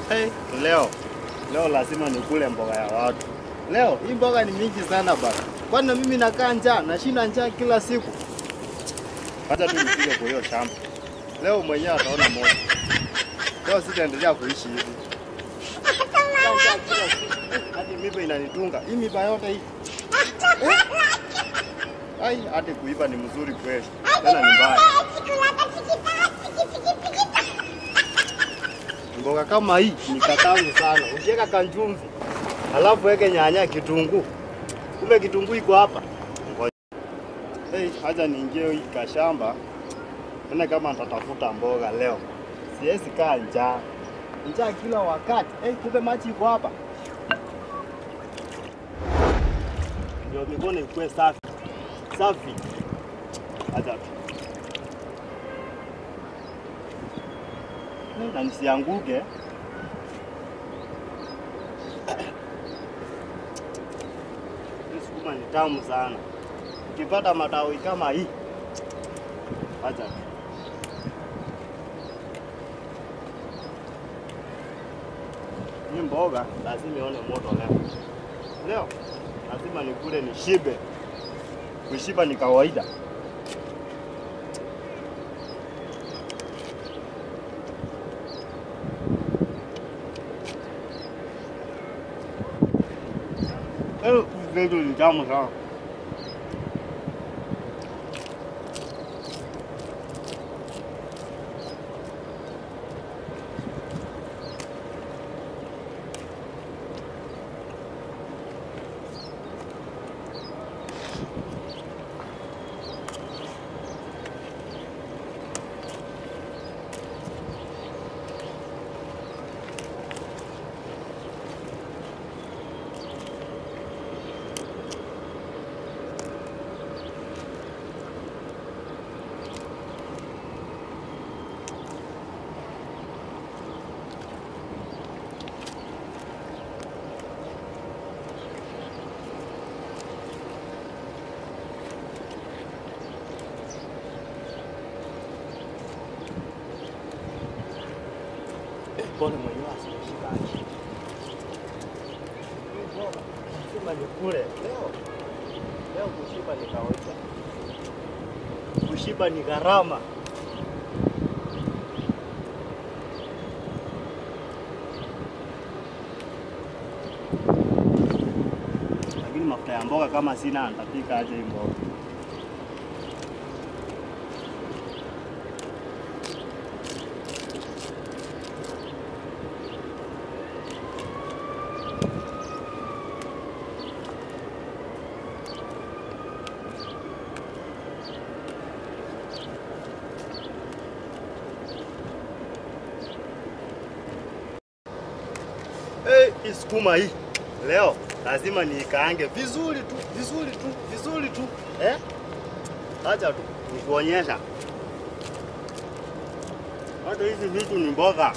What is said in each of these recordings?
Hey, leo leo lazima nikule mboga ya watu. Leo hii mboga ni mingi sana bana, kwani na mimi nakaa njaa, nashinda njaa kila siku. Hata tu nipige kwa hiyo shamba leo, mwenyewe ataona moto. Leo sitaendelea kuishi hivi Nakaa njaa kila siku. Eh, hadi miba inanitunga hii miba yote hii Eh? Ai, hadi kuiba ni mzuri kweli, tena ni mbaya. Mboga kama hii ni katamu sana. Ukiweka kanjumvi, alafu weke nyanya, kitunguu. Kumbe kitunguu iko hapa. Ngoja. Hey, haja niingie hii kashamba. Tena kama nitatafuta mboga leo. Siwezi kaa njaa. Njaa kila wakati. Hey, kumbe maji iko hapa. Ndio mikono ikuwe safi. Safi. Acha tu. na nisianguke. Hii sukuma ni tamu sana. Ukipata matawi kama hii, acha tu. Hii mboga lazima ione moto leo. Leo lazima nikule nishibe. Kushiba ni kawaida. Eh, vitu ni tamu sana. Mbona mwenyewe asishikaje? Sema nikule leo. Leo kushiba ni kawaida. Kushiba ni gharama. Lakini mafuta ya mboga kama sina, nitapika aje hii mboga? Hey, hii sukuma hii leo lazima niikaange vizuri tu vizuri tu vizuri tu eh? Acha tu nikuonyesha, hata hizi vitu ni mboga.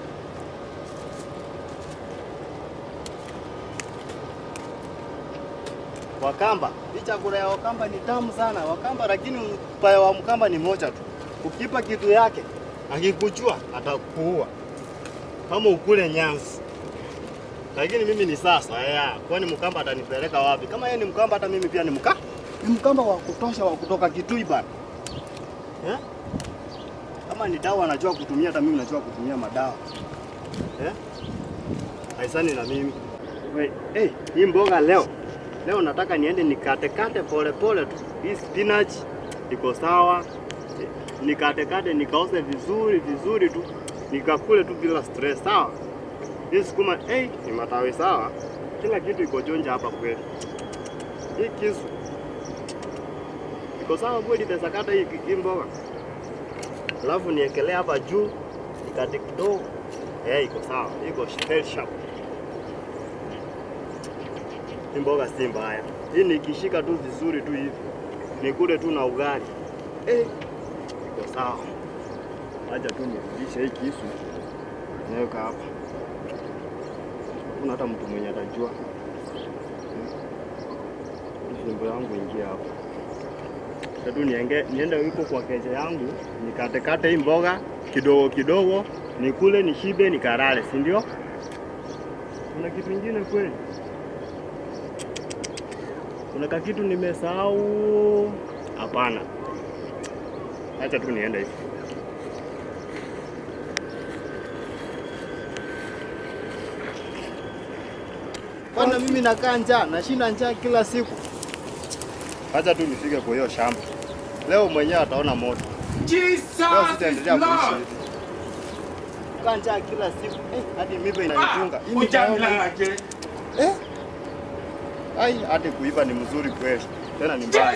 Wakamba, hii chakula ya Wakamba ni tamu sana Wakamba, lakini ubaya wa Mkamba ni moja tu, ukipa kitu yake akikuchua atakuua kama ukule nyansi lakini mimi ni sasa ya kwani Mkamba atanipeleka wapi? Kama yeye ni Mkamba, hata mimi pia ni mka ni Mkamba wa kutosha wa kutoka Kitui bana eh? Kama ni dawa anajua kutumia, hata mimi najua kutumia madawa eh? Haisani na mimi we, hey, hii mboga leo leo nataka niende nikatekate pole pole tu. Hii spinach iko sawa, nikatekate nikaose vizuri vizuri tu nikakule tu bila stress, sawa? Hii sukuma hey, ni matawi sawa, kila kitu iko jonja hapa kweli. Hii kisu iko sawa kweli, nitasakata hii, hii mboga alafu niekelea hapa juu nikate kidogo. Eh, iko sawa, iko very sharp. Hii mboga si mbaya, hii nikishika tu vizuri tu hivi nikule tu na ugali eh, iko sawa. Acha tu nirudishe hii kisu naweka hapa kuna hata mtu mwenye atajua fimbo yangu ingia hapo. Tatu nienge, niende huko kwa keja yangu nikatekate hii mboga kidogo kidogo, nikule nishibe, nikarare, si ndio? Kuna kitu kingine kweli? Kuna kakitu nimesahau? Hapana, acha tu niende hivi. Bwana, mimi nakaa njaa, nashinda njaa kila siku. Acha tu nifike kwa hiyo shamba leo, mwenyewe ataona moto. Leo sitaendelea kuishi hivi. Kukaa njaa kila siku eh, hadi miba inanitunga. Hii nikaona- Eh? Ai, hadi kuiva ni mzuri kweli, tena ni mbaya.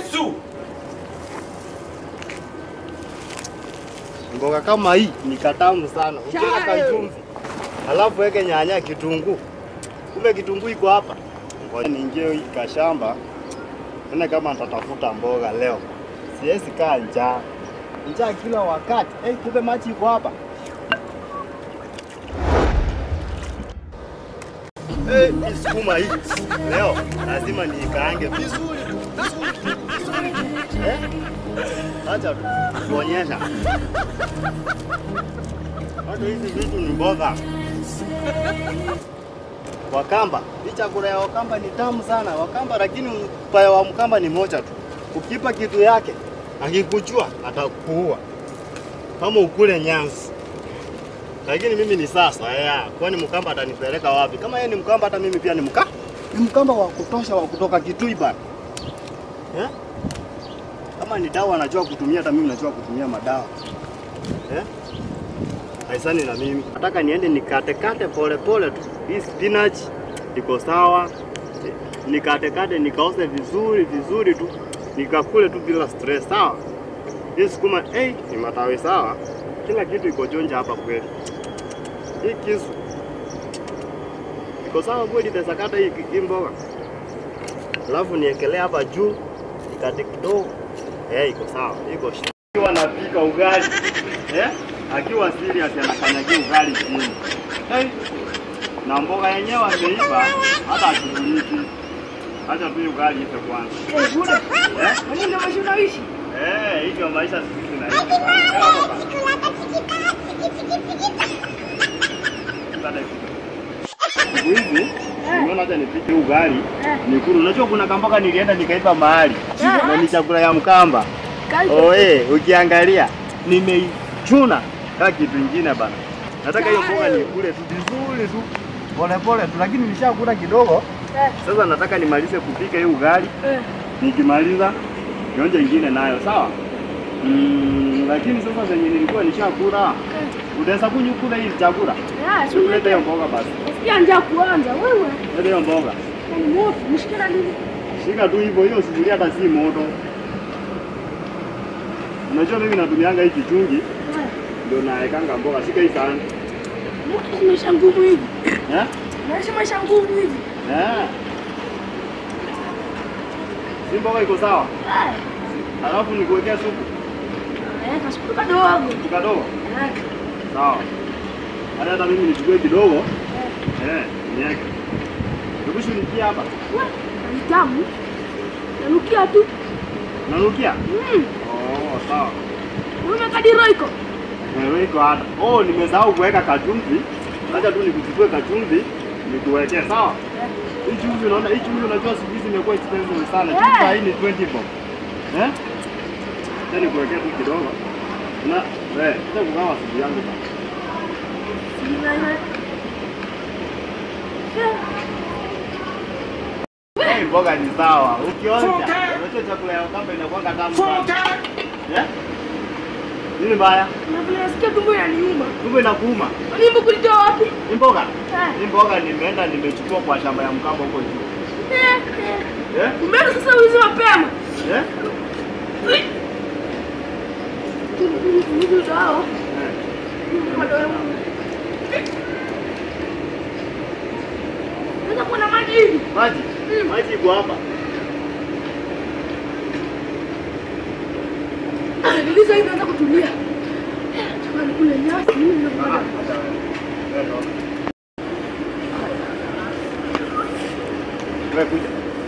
Mboga kama hii ni katamu sana, ukiweka kachumvi alafu weke nyanya, kitunguu. Kumbe kitunguu iko hapa. Ngoja niingie hii kashamba, tena kama nitatafuta mboga leo. Siwezi kaa njaa, njaa kila wakati. Eh, kumbe maji iko hapa. Eh, hii sukuma hii leo lazima niikaange vizuri tu, vizuri tu, vizuri tu. Eh? Acha tu kuonyesha. Hata hizi vitu ni mboga. Wakamba, hii chakula ya Wakamba ni tamu sana. Wakamba lakini upaya wa Mkamba ni moja tu. Ukipa kitu yake, akikuchua atakuua. Kama ukule nyanzi. Lakini mimi ni sasa ya, kwani Mkamba atanipeleka wapi? Kama yeye ni Mkamba hata mimi pia ni mka. Ni Mkamba wa kutosha wa kutoka Kitui bana. Eh? Kama ni dawa anajua kutumia, hata mimi najua kutumia madawa. Eh? Haisani na mimi. Nataka niende nikatekate pole pole tu. Hii spinach iko sawa. Nikatekate nikaose vizuri vizuri tu. Nikakule tu bila stress, sawa? Hii sukuma eh, ni matawi sawa. Kila kitu iko jonja hapa kweli. Hii kisu iko sawa kweli, nitasakata hii, hii mboga alafu niekelea hapa juu nikate kidogo. Eh, iko sawa, iko shi- akiwa anapika ugali eh, akiwa serious anakanyagia ugali chini eh, na mboga yenyewe ameiva hata ashughuliki. Acha tu ugali ife kwanza eh, eh, hivyo maisha siku hizi naishi. Eh, hapa bana. Siku hizi nimeona hata nipike ugali nikuru. Unajua kuna kamboga nilienda nikaipa mahali na ni chakula ya Mkamba. Oe, ukiangalia nimeichuna kama kitu kingine bana. Nataka hiyo mboga nikule tu vizuri tu pole pole tu, lakini nishakula kidogo. Sasa nataka nimalize kupika hiyo ugali, nikimaliza nionje ingine nayo, sawa? Mm, lakini sasa zenye nilikuwa nishakula, utaweza kunyukula hii chakula? Leta hiyo mboga basi, njaa kuanza wewe leta hiyo mboga. ni moto nishikila nini Shika tu hivyo, hiyo sufuria hata si moto. Unajua mimi natumianga hii kichungi ndio naekanga mboga. Shika hii sahani. moto maisha ngumu hivi Eh? maisha maisha ngumu hivi Eh. Si mboga iko sawa? Eh, Alafu nikuwekea supu eh, kasupu kadogo kadogo. Eh, Sawa. Hata hata mimi nichukue kidogo. Eh, niweke. Hebu shunikia hapa. we, ni tamu nanukia tu Nanukia? Mm, Oh, sawa. ume kadiro iko Wewe iko hata. Oh, nimesahau kuweka kachumvi. Acha tu nikuchukue kachumvi nikuwekee, sawa? Hii chumvi unaona, hii chumvi unajua siku hizi imekuwa expensive sana. Eh. Chumvi hii ni 20 bob. Eh? Acha nikuwekee tu kidogo. Na eh, acha kugawa siku yangu bana. Hii mboga ni sawa. Ukionja, unajua chakula ya Wakamba inakuwa tamu sana. Eh? Nini mbaya? nasikia tumbo inaniuma Tumbo inakuuma. nimbo kulitoa wapi Hii mboga? Eh, Hii mboga nimeenda nimechukua kwa shamba ya Mkamba huko juu. eh, eh. Eh? Umeenda sasa ulizi mapema Eh? Hao. Eh. Naweza kuona maji hivi. Maji? Mm. Maji iko hapa. Niliza hivi naanza kutulia. Chakula nikule nyasi mimi Ah, na hata wewe. Wewe ndo. Wewe kuja.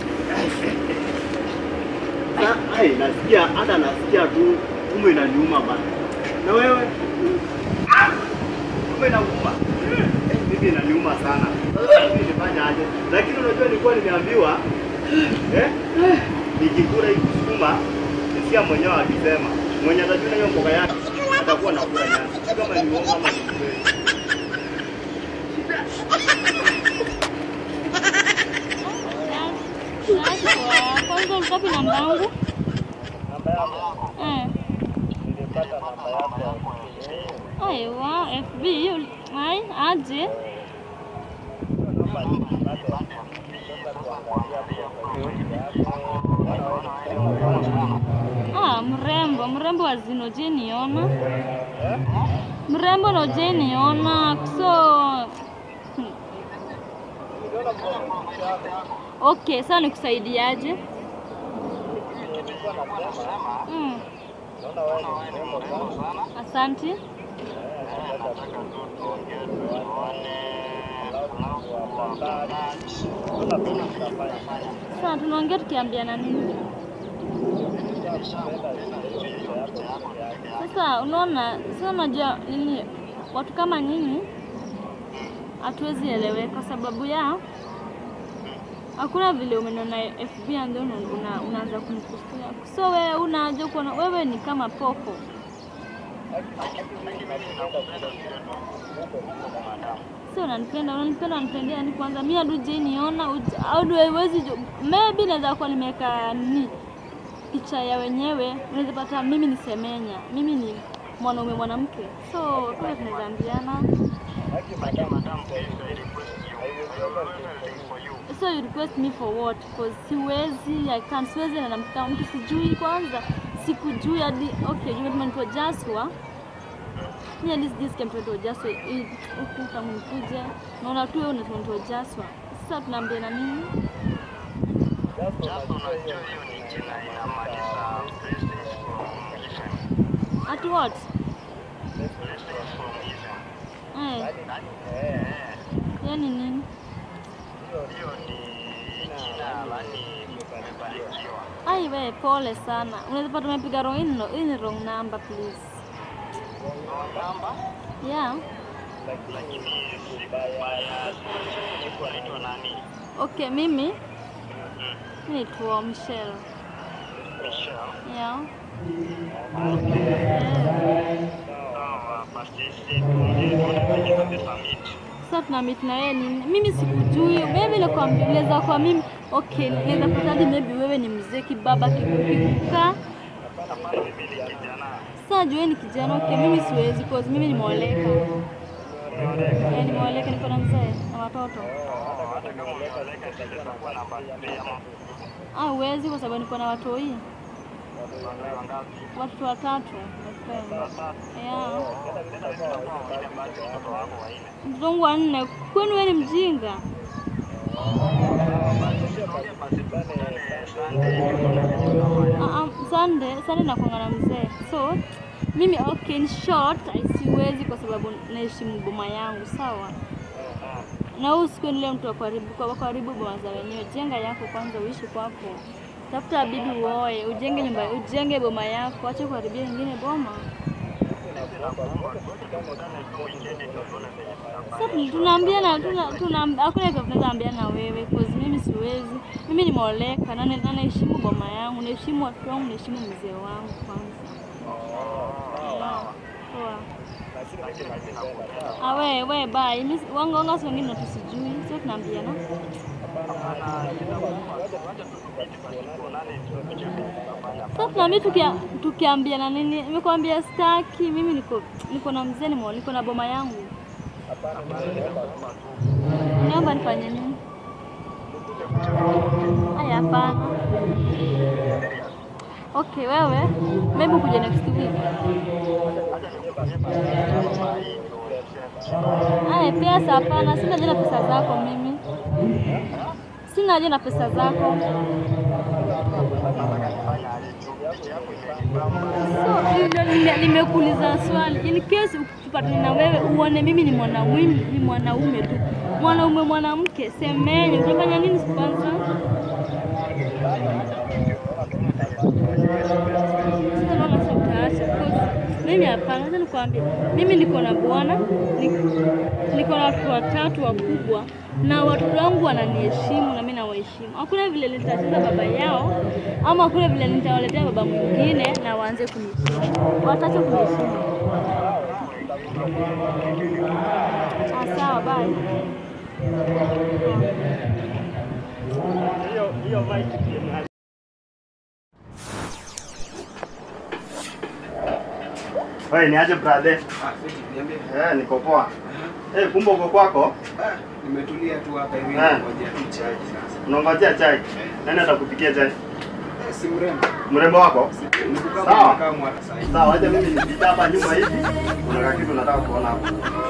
Ah, ai, nasikia hata nasikia tu tumbo inaniuma bana. Na wewe? Ah! Tumbo inakuuma. Eh, Mimi inaniuma sana. Sasa mimi nifanye aje? Lakini unajua nilikuwa nimeambiwa eh? Nikikula hii kusukuma nisikia mwenyewe akisema mwenye atajua hiyo mboga yake atakuwa nakula nyasi. Sijui Kama ni uongo ama ni kweli. Sasa kwanza ulikapi namba yangu? Namba yako Eh. nilipata namba yako. Aiwa, FB ul- ai aje? Ah, mrembo, mrembo wa zino je niona? Mrembo no je niona. So hmm. Okay, sasa nikusaidiaje? Mm. Asante. Sasa tunaongea tukiambiana nini? Sasa unaona, sasa unajua nini, watu kama nyinyi hatuwezi eleweka kwa sababu ya hakuna vile umenona FB ndio una, unaanza kunikusia. So wewe unaja kuona wewe ni kama popo. Sio unanipenda, unanipenda, unanipendea ni kwanza mimi adu je niona uj- au do haiwezi ju- maybe naweza kuwa nimeweka nini picha ya wenyewe, unaweza pata mimi ni semenya, mimi ni mwanaume mwanamke, so kule tunaweza ambiana. So you request me for what? Because siwezi, I can't, siwezi na namkama mtu sijui kwanza, sikujui hadi okay, you umetuma Joshua mimi at least this came to Joshua eh, huku tangu nikuje, naona tu wewe unatuma Joshua. Sasa tunaambiana nini? At what? Eh, yani nini? Ai we, pole sana. Unaweza pata umepiga wrong in, hii ni wrong number please. Yeah. Okay, mimi mimi naitwa Michelle. Yeah. Sasa tuna meet na wewe nini? Mimi sikujui. Wewe ile kwa unaweza kwa mimi okay, naweza pata hadi maybe wewe ni mzee kibaba kikuka. Sasa juu wewe ni kijana okay, mimi siwezi cause mimi nimeoleka. Eh, nimeoleka niko na mzee na watoto. Ah, huwezi kwa sababu niko na watoi. Watoto watatu. my friend. Yeah. Mtoto wangu wa nne. Kwani wewe ni mjinga? Ah, ah, Sunday, Sunday nakuanga na mzee. So, mimi okay, in short, I siwezi kwa sababu naheshimu boma yangu, sawa? Na wewe usiwe ni yule mtu wa karibu kwa wa karibu boma za wenyewe. Jenga yako kwanza, uishi kwako. Tafuta bibi uoe, ujenge nyumba, ujenge boma yako, acha kuharibia wengine boma. Sasa tunaambiana tuna tuna hakuna kitu tunaweza ambiana na wewe cause mimi siwezi. Mimi nimeoleka na na- naheshimu boma yangu, naheshimu watu wangu, naheshimu mzee wangu kwanza. Poa. Ah, we we bye. Mimi si- wanga wanga si wengine tusijui. Sio tunaambiana. Sasa tunaambia tukia, tukiambiana nini? Nimekwambia staki, mimi niko niko na mzee nimo niko na boma yangu. Naomba nifanye nini? Haya, hapana. Okay, wewe maybe kuja next week. Aya, pesa hapana, sina haja na pesa zako mimi. Sina haja na pesa zako. So, ndio nime- nimekuuliza swali. In case ukipatana na wewe uone mimi ni mwanaume, ni mwanaume tu. Mwanaume mwanamke, semenye utafanya nini kwanza? Sasa naona sasa utaacha because Mimi hapana, acha nikwambie. Mimi niko na bwana, ni- niko na watoto watatu wakubwa na watoto wangu wananiheshimu na mimi nawaheshimu. Hakuna vile nitacheza baba yao ama hakuna vile nitawaletea baba mwingine na waanze kuniheshimu. Wataacha kuniheshimu. Ah, sawa, bye. Hiyo hiyo mic ni Wewe ni aje brother? Ah, fiti, niambie. Eh, niko poa. Eh, kumbe uko kwako? Ah, nimetulia tu hapa hivi Eh. ngoja tu chai sasa. Unangojea chai. Nani atakupikia chai? Eh, si mrembo. Mrembo wako? Nikukaa Sawa. kama kama hata sasa. Sawa, acha mimi nipita hapa nyuma hivi. Kuna kitu nataka kuona hapo.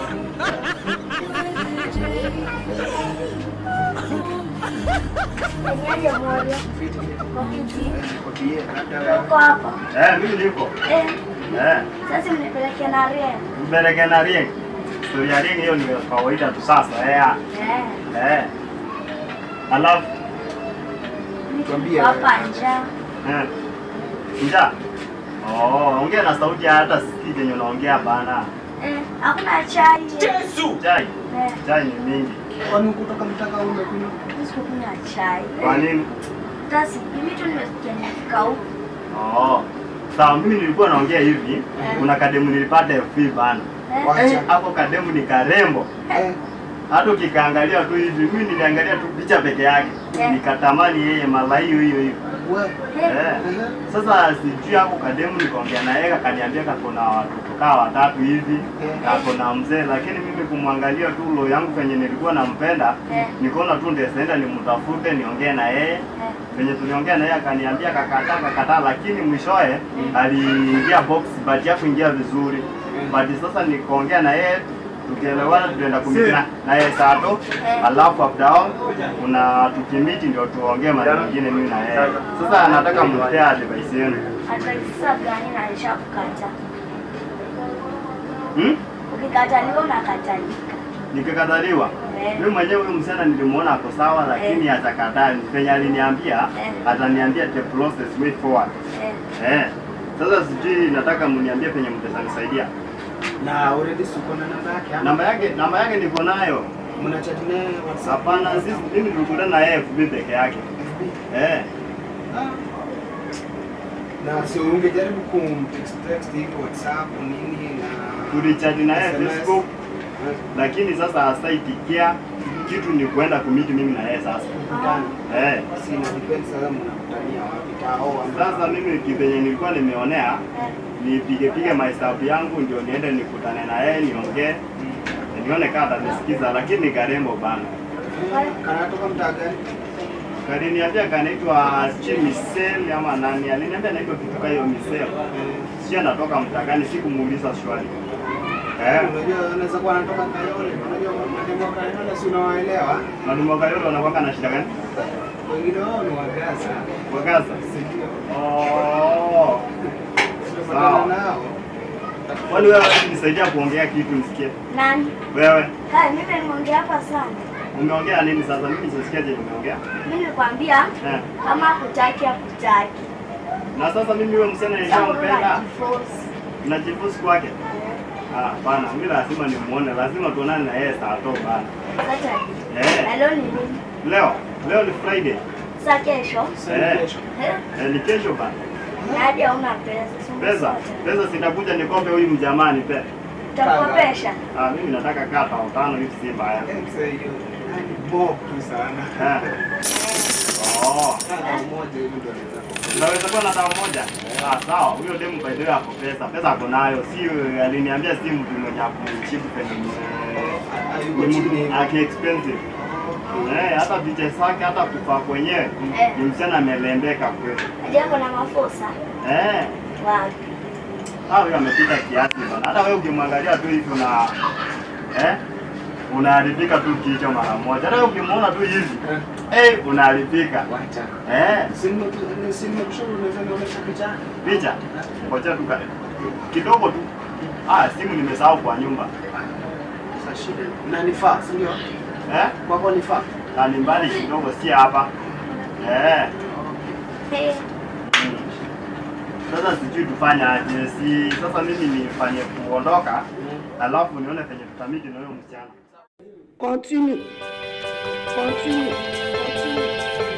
Niaje moja. Fiti. Wakiti. Niko bie labda wewe. Uko hapa. Eh, mimi niko. Eh, Eh, sasa mnipelekea na ria. mbeleke na ring. Story ya ring hiyo ni kawaida tu sasa. Eh. Eh. Eh. Alafu Tuambie. Hapa njaa. eh. Njaa. Oh, ongea na sauti ya hata sikii kenye unaongea bana. Eh, hakuna chai. Chai. Eh, Chai ni mingi. Kwani kutoka mtaka umekunywa? mimi sikunywa chai. Kwa nini? Tasi, mimi tu nimesikia nimefika huku. Oh. Sawa, mimi nilikuwa naongea hivi. Kuna kademu nilipata FB bana. Eh, Wacha. Eh, hapo kademu ni karembo. Eh. Hata ukikaangalia tu hivi, mimi niliangalia tu picha peke yake. Eh. Nikatamani yeye mala hiyo hiyo hiyo. Wewe. eh, Eh. Eh. Sasa sijui hapo kademu nikaongea na yeye akaniambia kako na watoto kaa watatu hivi, Eh. kako na mzee, lakini mimi kumwangalia tu lo yangu penye nilikuwa nampenda, Eh. nikaona tu ndio nimtafute niongee na yeye. eh. Venye tuliongea na yeye akaniambia kakataa kakataa, lakini mwishowe aliingia box but ya kuingia vizuri. But sasa nikaongea na yeye tukielewana, tulienda kumiti na yeye sato, alafu after all kuna tukimiti ndio tuongee mara nyingine mimi na yeye. Sasa nataka mpee advice yenu. Ataisa gani na alishakukata. Hmm? Ukikataliwa unakatalika. Nikikataliwa Eh. mimi mwenyewe huyu msichana nilimuona ako sawa, lakini atakataa. Penye aliniambia Eh. ataniambia the process way forward. Eh, Eh. Sasa sijui nataka mniambie penye mtanisaidia. Na already siko na namba yake. ama? Namba yake namba yake niko nayo. Mnachat naye WhatsApp? Hapana, sisi mimi nilikutana na yeye FB peke yake. FB? Eh. Ah. Na si ungejaribu kumtext text hivi WhatsApp nini na Tulichati na yeye SMS? Facebook, Eh, lakini sasa hasaitikia kitu ni kuenda kumiti mimi na yeye sasa. kukutana. Eh. Si ina depend sasa mnakutania wapi tao ama Sasa mimi kipenye nilikuwa nimeonea eh. nipige pige mahesabu yangu ndio niende nikutane na yeye niongee nione kama atanisikiza, lakini ni karembo bana. kanatoka mtaa gani? Kaliniambia kanaitwa Chimisel ama nani, aliniambia naitwa kitu kama hiyo Misel. Sio anatoka mtaa gani, sikumuuliza swali. Eh, Unajua anaweza kuwa anatoka Kayole. Unajua mademo wa Kayole si unawaelewa? mwalimu wa Kayole wanakuwa na shida gani? Wengine wao ni Wagaza. Kwa Gaza. Si ndio? Oh. Tunapatana Sawa. nao. Kwani wewe hawezi nisaidia kuongea kitu nisikie? Nani? Wewe Kai, mimi nimeongea hapa sana. umeongea nini sasa? Mimi sisikia je umeongea? Mimi nilikwambia Eh. kama hakutaki hakutaki. Na sasa mimi wewe msichana Sasa nishampenda. unajiforce. Najifusi kwake. Ah, bana, mimi lazima nimuone, lazima tuonane na yeye saa to bana. Sasa Eh. na leo ni nini? Leo, leo ni Friday. Sasa kesho Sasa Eh. kesho. eh, Eh, ni kesho bana. na hadi hauna pesa. si Pesa, umesota. pesa sitakuja nikombe huyu mjamaa nipe. Utakopesha. Ah, mimi nataka kata tano hivi si mbaya. Eh, mzee, hiyo ni bob tu sana. Eh. Oh. Kama mmoja hivi ndio anaweza kuongea. Unaweza kuwa na dawa moja? Ah, sawa. Huyo demu by the way ako pesa. Pesa ako nayo. Si aliniambia si mtu mwenye kumchipu penye Hayuko ni chini. mtu aki expensive. Eh, hata picha zake hata kufaa kwenyewe Eh. ni msichana amelembeka kweli. Ajapo na mafosa. Eh, Wapi? ah, huyo amepita kiasi bana. Hata wewe ukimwangalia tu hivi una eh, unaharibika tu kichwa mara moja. Hata wewe ukimwona tu hivi Eh, eh, unaharibika. wacha. Eh, Si nime- si nimekushauri unaweza nionyesha picha? picha ngoja tu ka- kidogo tu. Ah, simu nimesahau kwa nyumba. Sasa shida. Na nifaa, si ndio? Eh, Kwako nifaa. na ni mbali kidogo, si hapa. Eh, Eh, mm. Sasa sijui tufanye aje. Si sasa mimi nifanye kuondoka, alafu nione penye tutamiti na huyo msichana. Continue. Continue. Continue.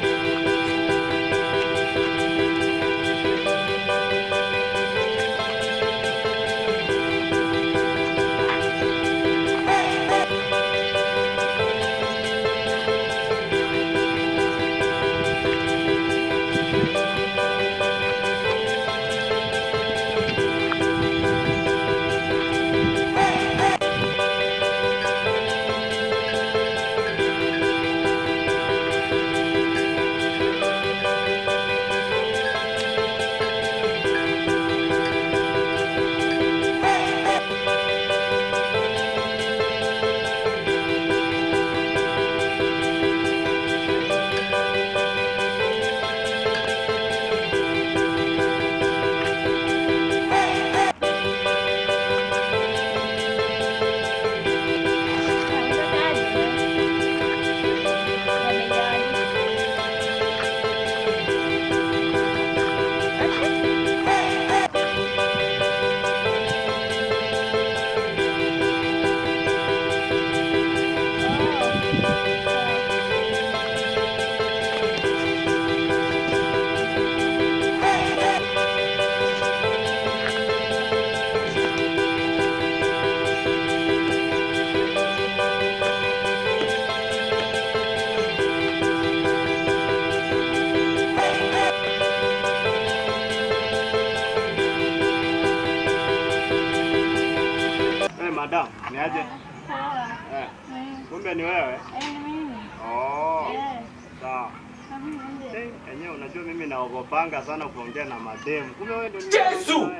Eh, madam, ni aje? Eh, kumbe ni wewe? Oh, sawa. Eh, enyewe unajua mimi naogopanga sana kuongea na mademu. Kumbe wewe ndio Yesu.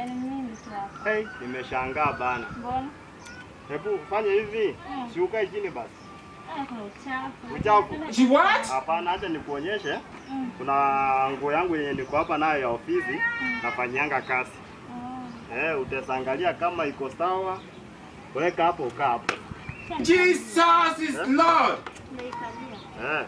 Hey, nimeshangaa bana. Hebu fanye hivi. Mm. Si ukae chini basi. Uchafu. Hapana, acha nikuonyeshe. Kuna nguo yangu yenye niko hapa nayo ya ofisi nafanyanga kazi. Eh, utaangalia kama iko sawa. Weka hapo, kaa hapo. Jesus is Lord. Eh,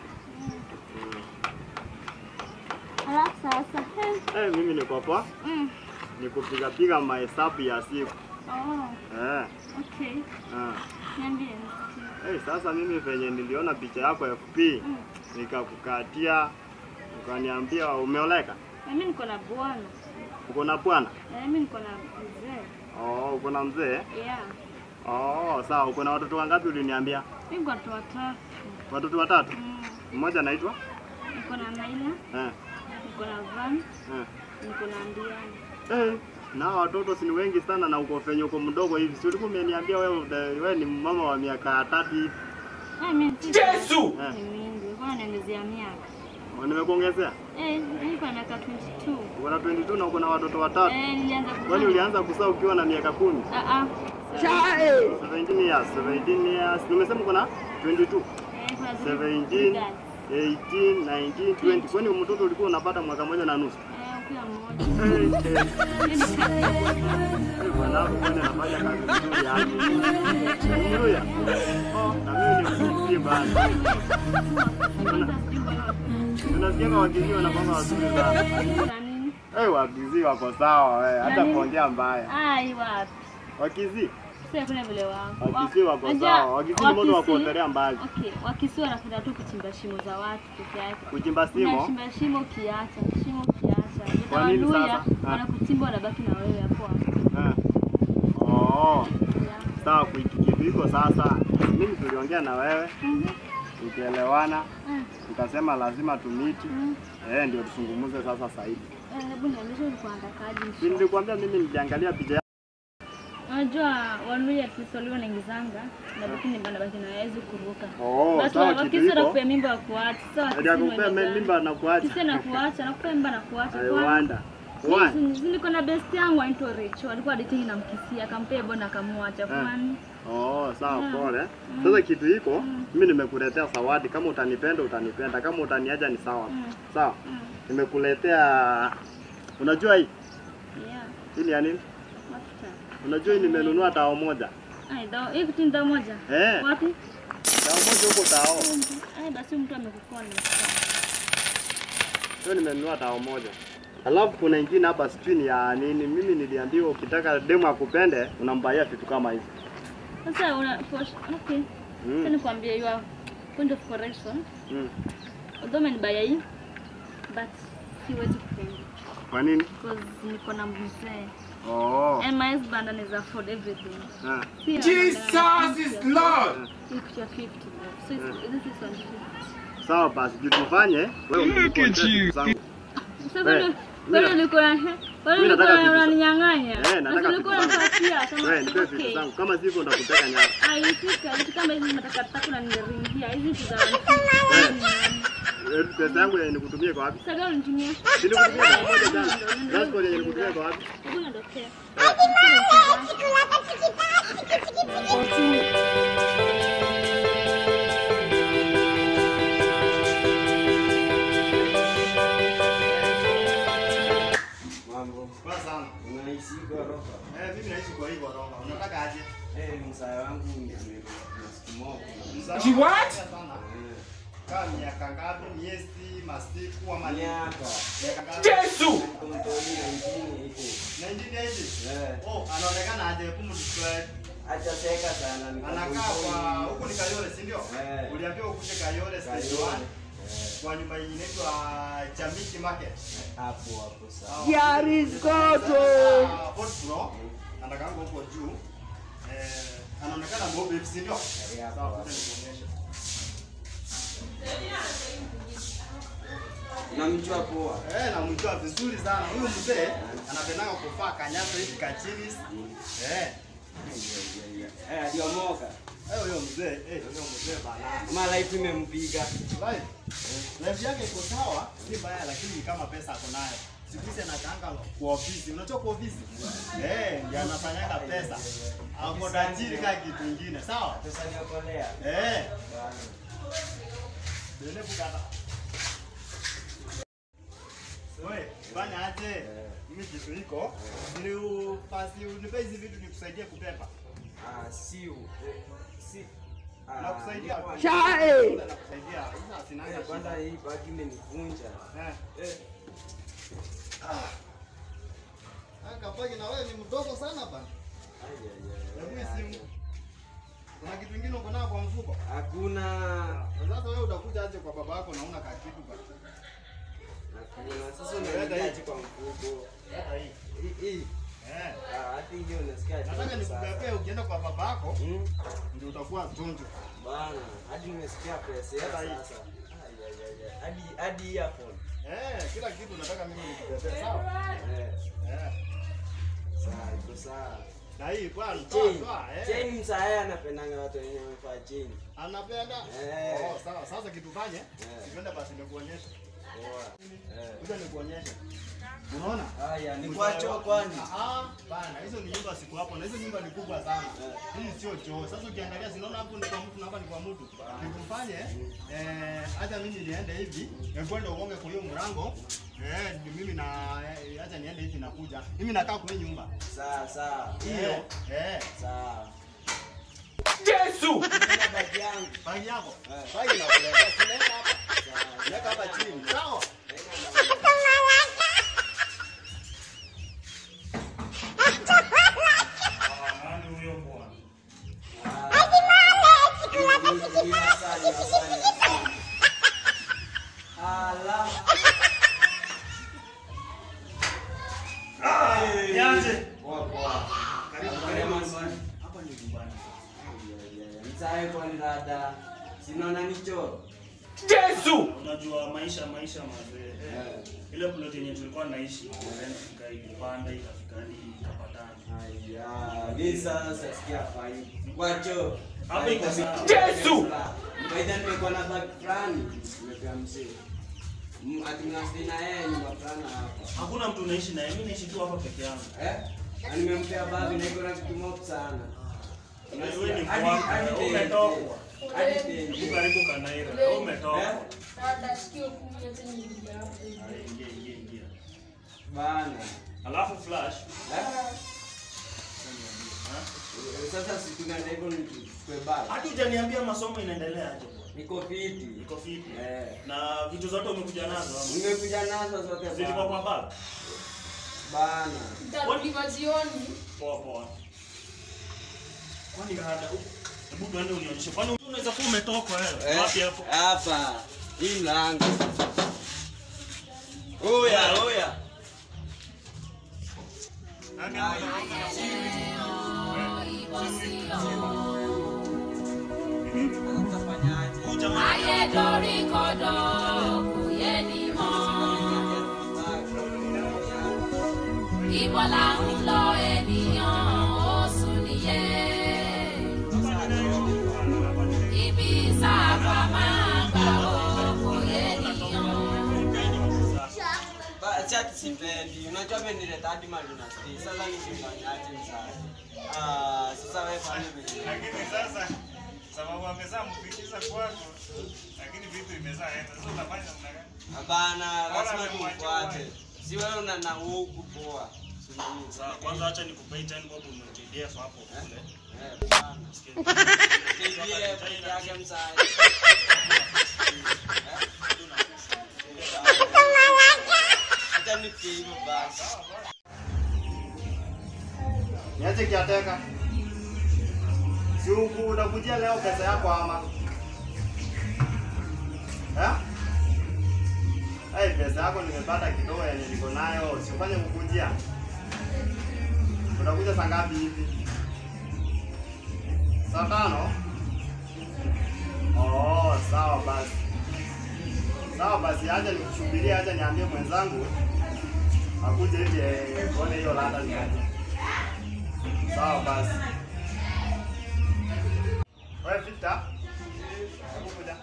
Alafu sasa, eh, eh mimi niko hapa mm, ni kupiga piga mahesabu ya siku. oh, Eh, okay. eh. Niambie nisikie. Hey, sasa mimi venye niliona picha yako FB Mm. nikakukatia, ukaniambia umeoleka, Mimi niko na bwana. uko na bwana? Eh, Mimi niko na mzee. Oh, uko na mzee? Yeah. Oh, sawa. Uko na watoto wangapi uliniambia? Mimi niko na watoto watatu. Watoto watatu. Mm, Mmoja anaitwa? Niko na Naila, Eh, niko na Van, eh. niko na Ndiani. Eh, na hao watoto si ni wengi sana na uko fenye uko mdogo hivi. Si ulikuwa umeniambia wewe uta- wewe ni mama wa miaka tatu hivi. Eh, mimi si Yesu! Eh, ni mingi. Nilikuwa naongezea miaka. nimekuongezea. Eh, mimi niko na miaka 22. Uko na 22 na uko na watoto watatu. Eh, nilianza kuzaa. Kwani ulianza kuzaa ukiwa na miaka kumi? Ah ah. Child. 17 years, 17 years. Umesema uko na 22. Eh, kuna zile 17, guys. 18, 19, 20. Kwani mtoto ulikuwa unapata mwaka moja na nusu? Eh, ukiwa mmoja. Eh, eh. Hiyo ni kazi. Eh, Bwanangu kwani anafanya kazi nzuri hapo. Haleluya. Oh, na mimi ni mzee bana. Unasikia kama wakizi wanapanga wazuri sana. Na nini? Eh, wakizi wako sawa eh, hata Nani? kuongea mbaya. Ai, wapi? Wakizi, Sio kuna vile wao. wakizi wako Unajua, sawa. Wakizi ni moto wa Wakisi- kuotelea mbali. Okay, wakisi wanapenda tu kuchimba shimo za watu peke yake. Kuchimba simo. Unachimba shimo kiacha, shimo kiacha. Kwa nini Utawaluya, sasa? Ah. wanakuchimba wanabaki na wewe hapo hapo. Eh. Oh, Yeah. sawa kitu hiko sasa. Mimi tuliongea na wewe, Mhm. tukielewana, Mm. tukasema lazima tumiti. Mm. Eh, ndio tuzungumze sasa zaidi. Eh, Hebu niambie ulikuwa unatakaje? Si nilikwambia mimi niliangalia picha yako. Unajua wanuia at least walio naingizanga na baki ni bana baki na hawezi kuruka. Oh, Watu sawa wa- kitu wakisi hiko. wanakupea mimba wa kuacha. Sawa Ndio akupea mimba na kuacha. Kisi na kuacha, nakupea mimba na kuacha. I Kwani- wonder. Why? Yes, niko na best yangu anaitwa Rachel. Alikuwa dating na mkisia, akampea bona akamwacha. Kwani? Oh, sawa Mm. pole. Mm. Sasa kitu hiko, Mm. mimi nimekuletea zawadi. Kama utanipenda utanipenda, kama utaniacha ni sawa. Mm. Sawa. Mm. Nimekuletea unajua hii? Yeah. Hii ni ya nini? Mafuta. Unajua hii nimenunua tao moja. Ai, dawa, hii kitu ni dawa moja. Eh, Wapi? tao moja huko tao. Ai, basi mtu amekukona. Hiyo nimenunua tao moja. Alafu kuna ingine hapa sijui ni ya nini. Mimi niliambiwa ukitaka demu akupende unambaia vitu kama hivi. Sasa una for, okay. Sasa Mm. nikwambie your point of correction. Mm. Although umenibaya hii but siwezi kupenda Kwa nini? because niko na mzee Oh. and my husband anaweza afford everything. Ah. Si Jesus is Lord. If you're 50 bro. So it's, this is 150. Sawa basi, kitu tufanye wewe Look at you. zangu. Sasa Eh, bado mimi bado na- niko na bado mimi niko nataka na vitu za- unaninyang'anya. Eh, nataka Sasa vitu niko zangu. napatia kama Wewe nipe vitu okay. zangu. Kama sivyo ndakuteka nyara. Aifika vitu kama hizi nataka tatu na ningeringia hizi vitu za Eh. Eh, Pesa yangu yenye nikutumie kwa wapi? Sasa gani unitumia? Si nikutumie mara moja jana. Transport yenye nikutumie kwa wapi? Hebu niondokea. Mambo. Kwa sana. Unaishi ghorofa? Eh, mimi naishi kwa hii ghorofa. Unataka aje? Eh, msaa wangu amerudi siku moja. Mzaa- She what? Sana. Kaa miaka ngapi? Miezi, masiku ama nini? Miaka. Miaka ngapi? Yesu. Mtoni na ingine iko. 1980. Eh. Oh, anaonekana aje kumdescribe. Ataseka sana ni Anakaa kwa huku ni Kayole, si ndio? Eh. Uliambiwa ukuje Kayole stage 1 kwa nyumba yenye inaitwa Chamiki Market. hapo hapo sawa. Yariskoto. Fourth floor. Anakaanga huko juu. Eh, anaonekana mweupe, si ndio? hapo, Sawa, hapo. kuja nikuonyeshe. Namjua poa. Eh, namjua vizuri sana. Huyu mzee anapendanga kuvaa kanyasa hivi kachinis. Eh, Eh, aliomoka. eh, huyo mzee, eh, huyo mzee bana. Mara hivi imempiga. Life. Life yake iko sawa, si mbaya lakini ni kama pesa ako nayo. Siku hizi anakaanga kwa ofisi. Unajua kwa ofisi? Eh, ndiye anafanyaga pesa. Ako tajiri kama kitu kingine, sawa? Pesa niokolea. Eh, dele bukata. Wewe, fanya aje? Mimi kitu iko. Ni ufasi unipe hizi vitu nikusaidie kupepa. Ah, si u- eh, si ah, Nakusaidia. ni- Chai. Nakusaidia. Sasa sinanga Eh, Kwanza shida. hii bagi imenivunja. Eh. Eh, Ah, kapagi na wewe ni mdogo sana bana. ai, ai, ai, Hebu ai, hii simu. Kuna kitu kingine uko nayo kwa mfuko? Hakuna. Sasa wewe utakuja aje kwa baba yako na una ka kitu bana. Hakuna. Sasa unaniaje kwa mfuko? Leta hii. Hii hii. Eh. Ah, hata hiyo unasikia aje Nataka sasa? nikupepee ukienda kwa baba yako Hmm? ndio utakuwa chonjo. Bana, hadi nimesikia pesa Leta hii. sasa. Ai, ai, ai, ai. Hadi hadi earphone. Eh, kila kitu nataka mimi nikupepee, sawa? Eh, Eh. sawa, iko sawa. Na hii bwana, Chain. toa, toa, eh. Chain msaya anapendanga watu wenye wamevaa chain. Anapenda? Eh. Oh, sawa. Sasa kitu fanye, Eh. twende basi nikuonyeshe. Poa. Eh. Kuja nikuonyeshe. Unaona? Haya, ni kwa choo kwani? Ah, bana, hizo ni nyumba siku hapo na hizo nyumba ni kubwa sana. Hii sio choo. Sasa ukiangalia sinaona hapo ni kwa mtu na hapa ni kwa mtu. Nikufanye eh acha mimi niende hivi, nikwenda uonge kwa hiyo mlango. Eh, ni mimi na eh, acha niende hivi nakuja. Mimi nakaa kwa hii nyumba. Sawa, sawa. Hiyo. Eh. Sawa. Yesu! Nina bagi yangu. Bagi yako. Eh. Bagi na kuleta. Sinaenda hapa. Sawa. Weka hapa chini. Sawa. Nani huyo bwana? Niache. Karibu karibu. Hapa ni nyumbani. sinaona nicho Unajua maisha maisha mazee. Eh, Ile plot yenye tulikuwa naishi, rent ikaipanda ikafika hadi ikapatana. mi sasa sikia fai kwacho Hapa iko sawa. Baidha nimekuwa na bag fulani nimepea mzee Mm, ati mnasili na yeye nyumba fulani hapa Hakuna mtu unaishi naye, mimi naishi tu hapa peke yangu. Eh? Na nimempea bag na iko na kitu mob sana. Wewe ni Hadi- mwaka, hadi wewe tenje. umetokwa. Hadi Uko tenje. karibu Kanaira, wewe umetokwa. Eh? Dada, sikio kumi yote niingia hapo hivi. Haya, Ingia ingia ingia. Bana. Alafu flash. Eh? Ha? Sasa si tunaenda hivyo nichukue bag. Hata hujaniambia masomo inaendelea aje bwana. Niko fiti. Iko fiti. Eh. Na vitu zote umekuja nazo ama? Nimekuja nazo zote Zilikuwa bana. kwa bag? Bana. Nitarudi jioni. Poa poa. Kwani hada Hebu tuende unionyeshe. Kwani unaweza kuwa umetoka wewe? Eh, Wapi hapo? Hapa. Hii mlango. Oya, oya. Huyu jamaa Ibo là ń lọ ènìyàn oṣù nìyẹn. Ibi sábà máa gbà ó kò yé ènìyàn. Ba- Chat sipendi. Unajua mimi nileta hadi mali na stay. Sasa nikifanyaje msasa? Ah, sasa wewe fanya vile. lakini sasa sababu amezaa mfikisha kwako, lakini vitu imezaa enda. Sasa utafanya namna gani? Hapana, lazima Bora nimwache tumfuate. uwae. Si wewe una na huku poa. Si nini? Sawa, kwanza acha nikupe 10 bob umejidef hapo kule. Eh, bana. Sikia. KDF yake msasa. Acha nifikie hivyo basi. Niache kiateka. Si huku unakujia leo pesa yako ama? Eh? Hey, pesa yako nimepata kidogo yenye niko nayo, sifanye kukujia. Unakuja saa ngapi hivi? Saa tano? Oh, sawa basi. Sawa basi, acha nikusubirie, acha niambie mwenzangu akuje hivi eh, tuone hiyo lada ni aje. Sawa basi. Wewe Victor, hebu kuja.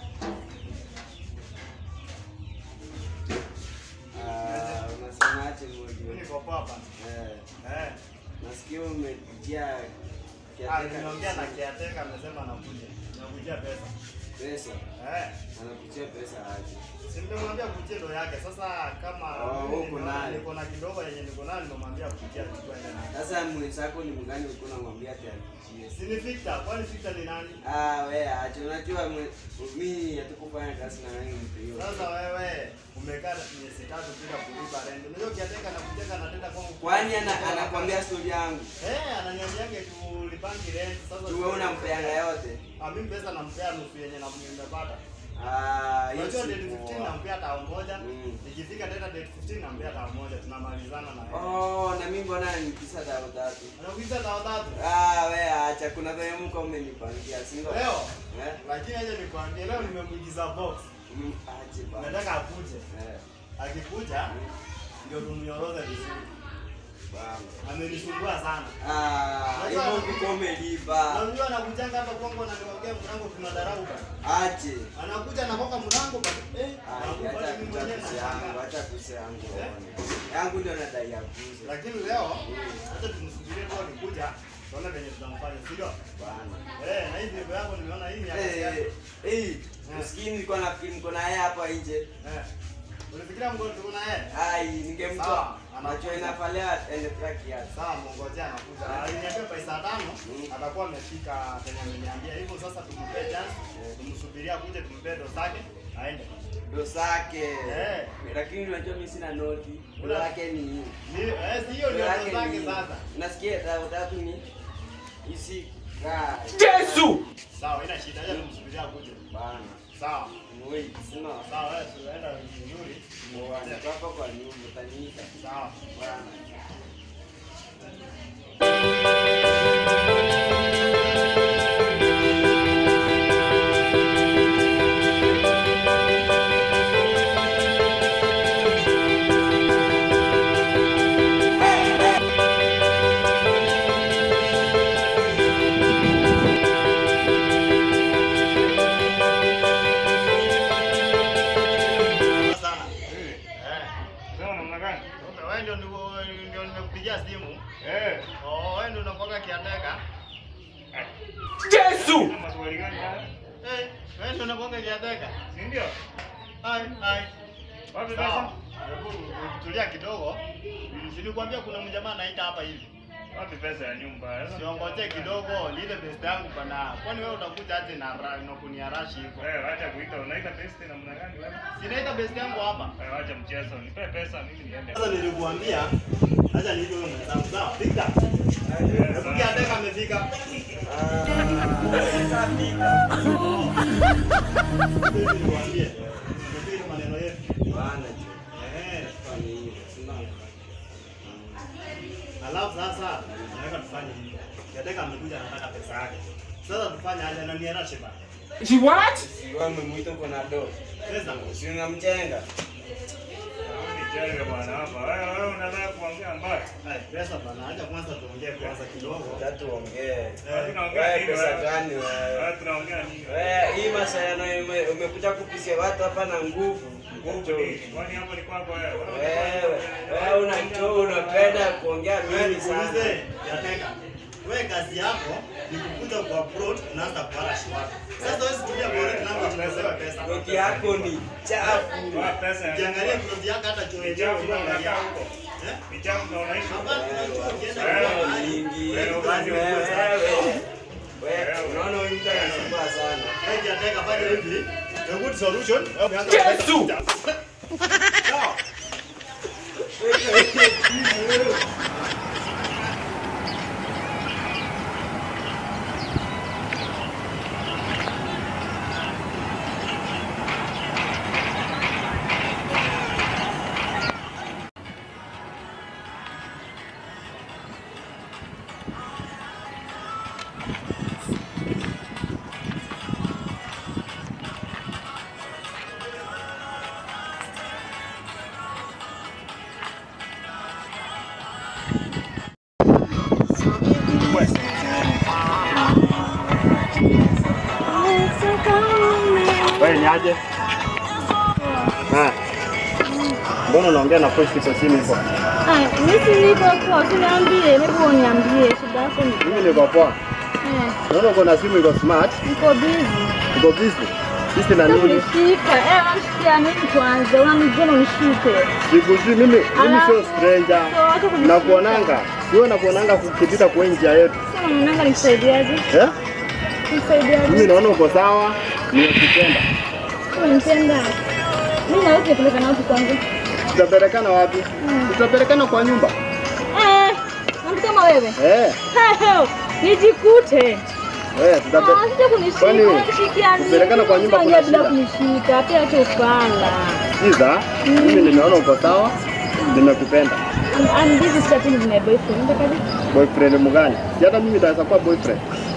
Ah, unasemaje Mimi Mojo? niko poa hapa. Eh, Eh, nasikia umejia ah, kiateka nimeongea na kiateka amesema anakuja. Nakujia pesa. pesa. Eh, Anakuchia pesa aje? si nimemwambia kuchia ndo yake. Sasa kama Oh, mimi uko nimeona nayo. niko na kidogo yenye niko nayo nimemwambia kuchia chukua ile nayo. Sasa mwenzako ni mgani ulikuwa unamwambia ati anakuchia? Si ni Victor, kwani Victor ni nani? Ah, wewe acha. Unajua mwe- mimi hatukufanya kazi na wewe mtu hiyo. Sasa wewe umekaa miezi tatu bila kulipa rent. Unajua kiateka na kujeka anatenda kwangu. Kwani ana, anakwambia story yangu? Eh, ananiambiaje tulipangi rent. Sasa Tu wewe unampeanga yote? Ah, mimi pesa nampea nusu yenye na nimepata. Ah, hiyo Unajua si date 15 poa. nampea tao moja. Mm. Nikifika tena date 15 nampea tao moja. Tunamalizana na yeye. Oh, na mimi mbona nikisa dao tatu? Anakuita tao tatu. Ah, wewe acha. Kuna vile mko umenipangia, si ndio? Leo Eh? lakini aje nikwambie leo nimemuigiza box. Mm, aje bana. Nataka akuje. Eh, Akikuja ndio tumnyoroze vizuri. bana. Amenisumbua sana. Ah, hivyo ndiko Na umelipa. unajua anakujanga hapa kwangu na niongea mlango tunadharau bana. Aje. Anakuja anakoka mlango bana. Eh, Ah, nakubali acha mimi kucha mwenyewe kucha yangu, nashangaa. acha kucha yangu. uone. Yangu ndio nadai ya kucha. Lakini leo hata tumsubirie tu akikuja tuone venye tutamfanya, si ndio? Bana. Eh, na hii video yako nimeona hii ni ya kazi yako. Eh, eh, usikii nilikuwa nafikiri mko naye hapa nje. Eh. Ulifikiria mgonjwa tuko na yeye? Ai, ningemtoa. Sawa, Macho anakuja. inafalia endelea kiasi. Sawa, mngojea anakuja. Aliniambia by saa tano Mm. atakuwa amefika penye ameniambia. Hivyo sasa tumpe chance, tumsubiria akuje tumpe ndo zake aende. Ndo zake. Eh. Lakini unajua mimi sina noti. Ndo Una- yake ni hii. Ni eh, si hiyo Ndo ndio yake ndo zake ni- sasa. Nasikia dau tatu ni isi kaa. Sawa, ina shida. Acha tumsubiria akuje. Bana. Sawa. Wait, sina. Sawa, wewe tunaenda vizuri. Bwana, hapa kwa nyumba utaniita. Sawa. Bwana. Sana. Eh, Eh. sema namna gani? Kumbe wewe ndio ndio ndio nimekupigia simu. Eh, Oh, wewe ndio unakuwa kiateka. sema maswali gani haya? Eh, wewe ndio unakuwa kiateka. Si ndio? Hai, hai. Wapi Sawa. pesa? Hebu tulia kidogo. Nilikwambia kuna mjamaa anaita hapa hivi. Wapi pesa ya nyumba? Sasa Siongoje kidogo, ni ile best yangu bana. Kwani wewe utakuja aje na ra- na kuniarashi hivyo? wewe acha kuita, unaita best namna gani wewe? Sinaita best yangu hapa. Wewe acha mchezo, nipe pesa mimi niende. Sasa nilikuambia acha niite wewe mwenzangu. Sawa, fika. Hebu kiateka amefika. Nilikuambia. Ndio maneno yetu. Bana, Eh. fanya hiyo. Sina. Alafu sasa nataka tufanye hivi. Kiateka amekuja anataka pesa yake. Sasa tufanye aje na niarashe bana. Si wewe umemwita uko na do. Pesa. Si unamchenga. Nicheke bwana hapa. Wewe wewe unataka kuongea mbaya? Hai, pesa bana. Acha kwanza tuongee kwanza kidogo. Tatu ongee. Wewe tunaongea Wewe nini pesa wewe? gani wewe? Wewe tunaongea nini? Wewe hii masayano ume- umekuja kupisia watu hapa na nguvu. Nguvu nini? Kwani hapo ni kwako wewe? Wewe wewe unachoo unapenda kuongea Wewe mingi sana. nikuulize, Kiateka. Wewe kazi yako ni kukuja kwa abroad unaanza kuarashi watu. Sasa wewe situmia bora namba tunasewa pesa. Koti yako ni chafu. Wewe pesa ya Ukiangalia plot yako hata choo yenyewe Chafu na unaangalia. unakaa huko. Eh? Ni chafu na unaishi huko. Hapana, kuna choo ukienda Wewe kwa mahali. Mingi. Wewe Basi wewe, wewe. Wewe unaona huyu mtu anasumbua sana. Wewe Kiateka fanya hivi. A good solution. Wewe umeanza Yesu! Sawa. Wewe ni aje? Ah. Mbona unaongea na voice kwa simu hivyo? Ah, mimi si niko kwa usiniambie, hebu uniambie shida yako ni Mimi niko poa. eh, Naona uko na simu iko smart, niko busy. uko busy. Sisi na nini? Unishika, eh, unashikia nini kwanza? Unanijua na unishike. Sikujui mimi, mimi sio stranger. So, hata kunishika. Nakuonanga. Sio nakuonanga kukipita kwa njia yetu. Sasa mwananga nikusaidiaje? Eh? Nikusaidiaje? Mimi naona uko sawa, nimekupenda. Unanipenda. Mimi na wewe tunapeleka wapi kwanza? Tutapelekana wapi? Tutapelekana kwa nyumba. Eh, mtu kama wewe. Eh, Hey, nijikute. eh, tutape- Ah, sija kunishika, Kwani unanishikia nini? kupelekana kwa nyumba kuna Unaongea bila shida? kunishika, pia acha ufala. Sikiza, mimi nimeona uko sawa, nimekupenda. I'm, I'm busy chatting with my boyfriend. Unatakaje? Boyfriend mgani? Si hata mimi naweza kuwa boyfriend.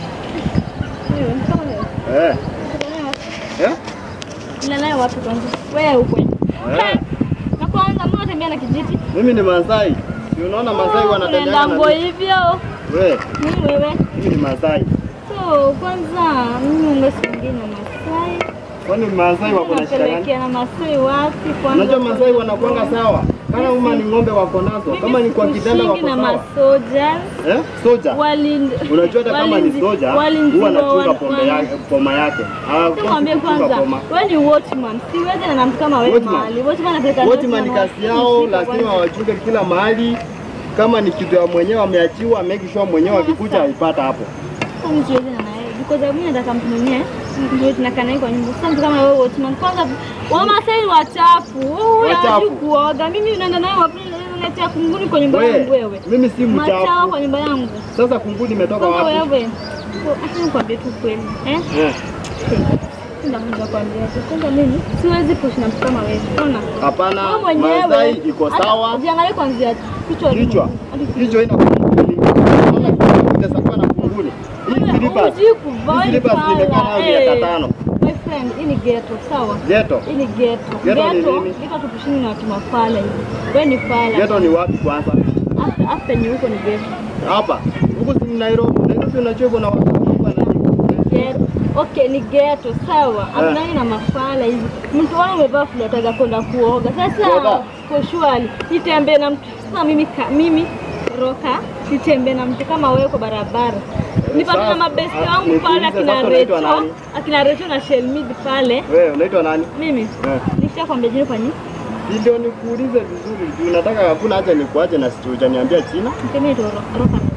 Wewe, mtu kama wewe. Eh, Unataka naye wapi? eh? Unaenda naye wapi kwanza? Wewe ukwe. Eh. Na kwanza mbona unatembea na kijiti? Mimi ni Masai. Si unaona Masai wanatembea Unaenda na nguo nini? hivyo. Wewe, Mimi wewe. mimi ni Masai. So, kwanza mimi ungesiongea na Masai. Kwani Masai wako na shida gani? Unapelekea na Masai wapi kwanza? Unajua Masai wanakuanga sawa. Kama uma ni ng'ombe wako nazo, kama ni kwa kitanda wako na sawa. masoja. Eh? Soja. Walindi. Unajua hata kama ni soja, huwa anachunga pombe yake, poma yake. Hawakosi Nikwambie kuchunga kwanza, poma. wewe ni watchman. Siwezi na mtu kama wewe Watchman. mahali. Watchman anapeleka Wote ni watchman kazi yao, kushika lazima kwanza. wachunge kila mahali. Kama ni kitu ya mwenyewe ameachiwa, make sure mwenyewe akikuja aipata hapo. Sasa mimi siwezi na naye. Because mimi nataka mtu mwenyewe ndio tunakaa naye kwa nyumba. Sasa mtu kama wewe watchman kwanza Wamasai ni wachafu. Wewe Wachafu. hujui kuoga. Mimi naenda naye wapi? Naletea kunguni kwa nyumba yangu Wewe, wewe. mimi si Machawa mchafu. kwa nyumba yangu. Sasa kunguni imetoka Kwanza wapi? wewe. Acha nikwambie tu kweli. Eh? Eh, Ndio mmoja kwambia. Kwanza mimi siwezi kuishi na mtu kama wewe. Unaona? Hapana, Wewe mwenyewe Masai iko hata sawa. Ujiangalie kuanzia kichwa hadi Kichwa. mguu, hadi Kichwa ina kunguni. Unaona kichwa inaweza kuwa na kunguni. Hii Wewe slippers. hujui kuvaa Hii slippers pala, nimekaa nayo miaka eh. tano. My friend, hii ni ghetto, sawa? Ghetto. Hii ni ghetto. Ghetto ni Ghetto, nini? ghetto tukushini na watu mafala hivi. Wewe ni fala. Ghetto ni wapi kwanza? Hapa hapa penye huko ni ghetto. Hapa. Huko si Nairobi. Nairobi unajua kuna watu wana Ghetto. Okay, ni ghetto, sawa. Hatunani na mafala hivi. Mtu wao umevaa fulani ataka kwenda kuoga. Sasa Kuoga? kwa shwari, nitembee na mtu. Sasa mimi ka, mimi Roka nitembee na mtu kama wewe kwa barabara. Nipate na Sasa, mabesti ah, wangu pale nikuulize, akina sasa unaitwa Recho, nani? akina Recho na Shelmid pale. Wewe unaitwa nani? Mimi Eh. nishakwambia jina kwa nini? Ndio nikuulize vizuri juu nataka hakuna haja nikuache na sijaniambia jina. Mimi ndo Roka.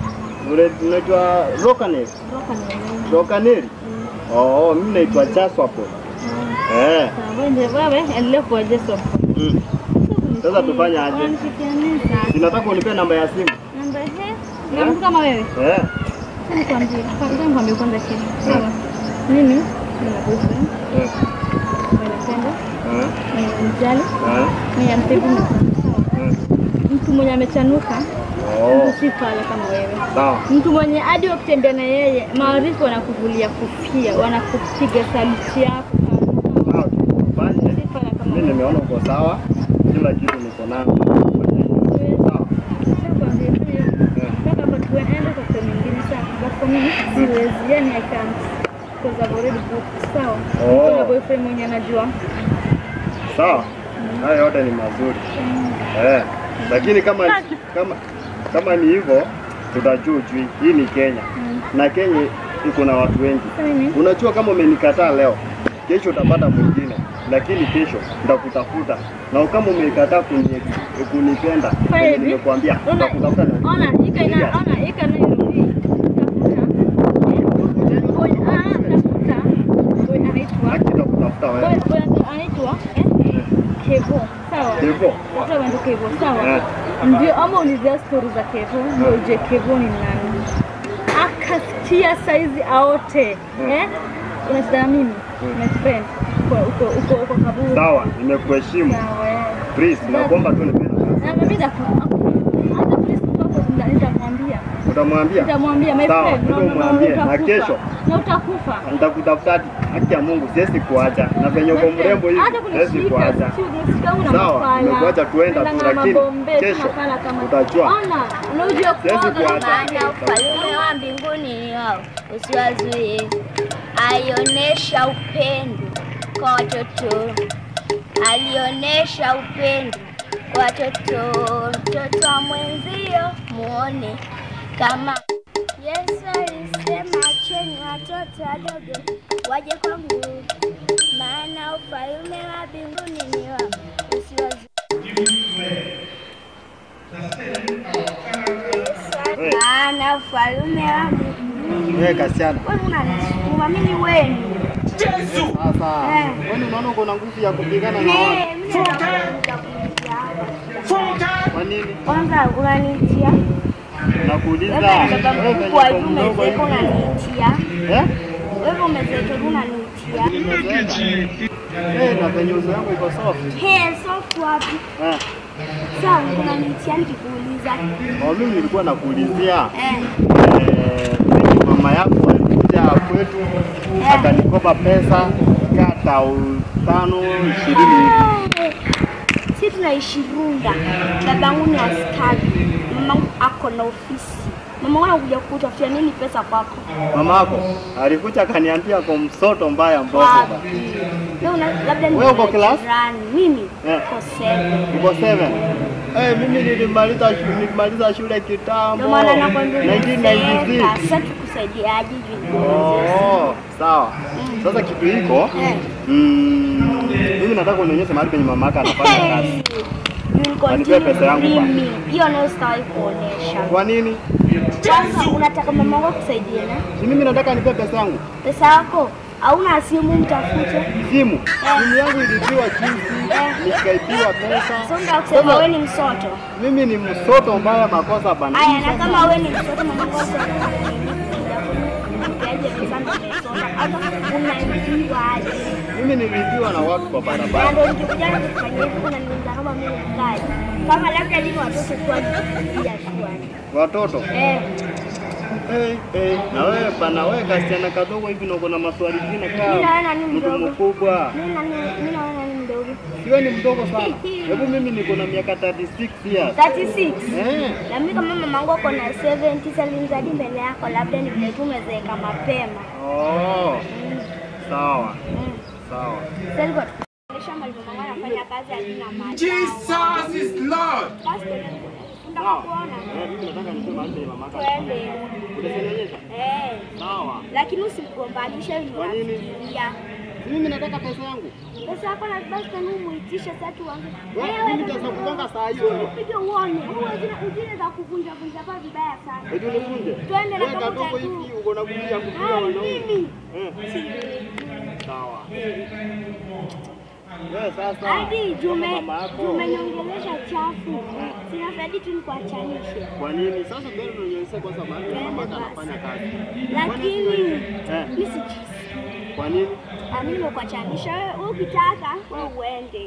Ule unaitwa Rokaneri. Roka ni wewe. Rokaneri. Oh, mimi naitwa Chaswapo. Eh. Sawa, wewe wewe endelea kuwa Yesu. Mm. Sasa tufanye aje? Wanishikania Sinataka unipe namba ya simu. Namba he. Na mtu kama wewe. Eh. Nikwambie, kwanza nikwambie kwanza kitu. Sawa. Mimi nina boyfriend, Eh. napenda, Eh. mjali, Eh. mwenye mpevu Eh. mtu mwenye amechanuka, Oh, mtu si fala kama wewe. sawa. Mtu mwenye hadi wakitembea na yeye, maarifu wanakuvulia kofia, wanakupiga saluti yako. Sawa, tufanye. Si fala kama Mimi wewe. nimeona uko sawa. Kila kitu niko nayo. Sawa. Oh. boyfriend mwenye anajua Sawa. Haya yote ni mazuri. Eh. Lakini kama kama kama ni hivyo tutajujui. Hii ni Kenya. Na Kenya iko na watu wengi. mimi Unajua kama umenikataa leo, kesho utapata mwingine, lakini kesho nitakutafuta. Na kama umekataa kuni, kunipenda, Fanya venye hivi. nimekuambia Ona- nitakutafuta na ona ika ina ona ika na irudi tafuta boy ah tafuta boy anaitwa haki nitakutafuta boy wewe. boy anaitwa eh Kevo sawa Hivyo. Tafuta wendo Kevo sawa Eh. ndio ama ulizia stori za Kevo ndio uje Kevo ni nani akasikia saizi aote eh unacheza na mimi my friend uko uko uko uko kaburi Sawa, nimekuheshimu. sawa eh. Please, nakuomba tu nipe nafasi. na mimi ndaku- hata polisi wako nita- nitamwambia Utamwambia? nitamwambia my Sawa, friend no, ndio no, no, mwambie. Na utakufa. kesho? na utakufa Nitakutafuta hadi haki ya Mungu, siwezi kuacha. Na venye uko mrembo hivi, hata siwezi kunishika kuacha. si unishika una Sawa, mafala. nimekuacha tuenda tu, Unaenda na lakini mabombe, si kesho mafala kama- utajua. Ona, unajua Siwezi kuoga kuacha. maana ufalme wa mbinguni ni wao, usiwazuie. Alionyesha upendo kwa watoto, alionyesha upendo kwa watoto. Mtoto wa mwenzio muone kama Yesu alisema, acheni watoto wadogo waje kwangu, maana ufalme wa mbinguni ni wao, usiwazuie. Wewe, Maana ufalme wa mbinguni wewe kasiana. wewe unanisukuma mimi wenu. Sasa, Eh. wewe unaona uko na nguvu ya kupigana na watu. Eh, mimi nitakuja kuja. Kwa nini? Kwanza unanitia Nakuuliza. wewe ni baba wewe venye mkubwa uko hivi mdogo umezeeka hivi. unanitia. Eh? Wewe umezeeka hivi unanitia. Nimezeeka. Eh, na venye uso yangu iko soft. He, sofu wapi? Eh. Sawa, unanitia nikikuuliza. Oh, mimi nilikuwa nakuulizia Eh, eh, venye mama yako alikuja kwetu akanikopa pesa kaa tau tano ishirini hivi. si tunaishi Runda. Babangu ni askari, mamangu ako na ofisi. Mamangu anakuja kutafutia nini pesa kwako? Mama yako alikuja akaniambia kwa msoto mbaya mbogo Wapi? ba. Wewe una labda ni Wewe uko class? jirani. Mimi Eh. uko seven. Uko seven? Eh, mimi nilimaliza shule, nilimaliza shule kitambo. Ndio maana nakwambia 1996. umezeeka. Sasa tukusaidiaje juu? Oh, sawa. Sasa kitu hiko Eh. mm, mimi nataka unionyeshe mahali penye mama yako anafanya kazi. You will Wanipea pesa yangu continue ba. dreaming. Hiyo nayo sitawahi kuonesha. Kwa nini? Kwanza unataka mama wako akusaidie na Si mimi nataka nipe pesa yangu. pesa yako, hauna simu mtafute. Simu. Simu yangu ilipiwa juzi, nikaipiwa pesa. So ndio kusema wewe ni msoto. Mimi ni msoto mbaya makosa bana. Haya, na kama wewe ni msoto mama wako Yaje pesa ndio umesoma. Hata unaibiwa aje? Mimi nilipiwa na watu kwa Na barabara. ndio nikikuja kufanyia hivi unaniuliza kama mimi ni mkali. Kama labda lini watoto tu wajipigia shwani. Watoto. Eh, Hey, hey. Na wewe bana wewe kasichana kadogo hivi na uko na maswali mengine Mimi naona kama ni mtu mdogo. mkubwa. mimi na mimi naona ni mdogo. Siwe ni mdogo sana. Hebu mimi niko na miaka 36 years. 36. Eh. Na mimi kama mamangu ako na 70 salimzadi mbele yako, labda ni vile tu umezeeka mapema. Oh. Sawa. Mm. Sawa. Sasa alikuwa tukuonyesha mahali mamangu anafanya kazi alina mali. Jesus is Lord. Basi tunataka kuona. Eh, mimi nataka niseme mahali penye mama yako. Twende. Utanionyesha? Eh. Sawa. Lakini usimgombanishe Kwa nini? unafikiria. Mimi nataka pesa yangu. Pesa yako na basi kama umuitishe sasa tuanze. Wewe mimi nitakugonga saa hiyo wewe. Upige uone. Huwa zile ujine za kuvunja vunja kwa vibaya sana. Eti unifunje. Twende na Wewe kama kadogo utatu. hivi uko na kulia kulia Ai, wanaume. mimi. Eh. Sawa. Wewe sasa. Hadi kama jume mama yako. jumenyongelesha chafu. Sina faidi tu nikuachanishe. Kwa nini? Sasa ndio tunanyonyesha kwa sababu mama basi. anafanya kazi. Lakini Eh. mimi sijisi. Kwa nini? Mimi nimekuachanisha wewe wewe ukitaka wewe uende.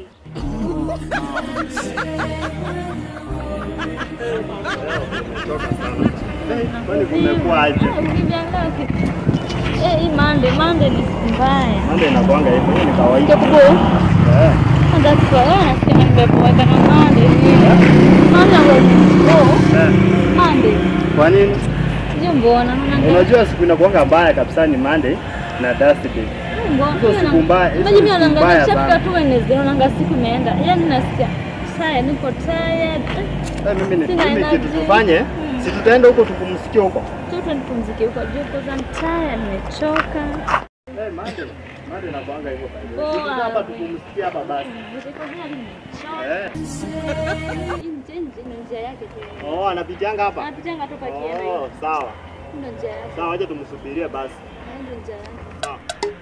Nimechoka sana. Eh, Kwani kumekuwa aje? Ukiviangalia ki- Eh, hii mande mande ni mbaya. Mambo inakuanga hivyo, hiyo ni kawaida. Ndio kubo. Eh. That's why wewe unasikia nimepoweka na mande hivi. Mande ngo Eh. mande. Kwa nini? Sio mbona. Unajua siku inakuanga mbaya kabisa ni Monday na Thursday. Hizo siku mbaya, hizo Maji mimi siku naanga mbaya chapter sana. tu Wednesday naanga siku imeenda. Yaani nasikia saya niko tired. Eh, mimi ni Sina mimi energy. kitu tufanye, si tutaenda huko tupumsikie huko. Tutu nipumzike huko juu because I'm tired, nimechoka. Eh, Monday. Monday inakuanga hivyo. Poa. Sisi hapa tupumsikie hapa basi. Niko hadi nimechoka. Eh. Nje nje ni njia yake tu. Oh, anapitianga hapa. Anapitanga tu pakienda Oh, hiyo. sawa. Ndio njia yake. Sawa, wacha tumsubirie basi. Ndio njia yake. Sawa.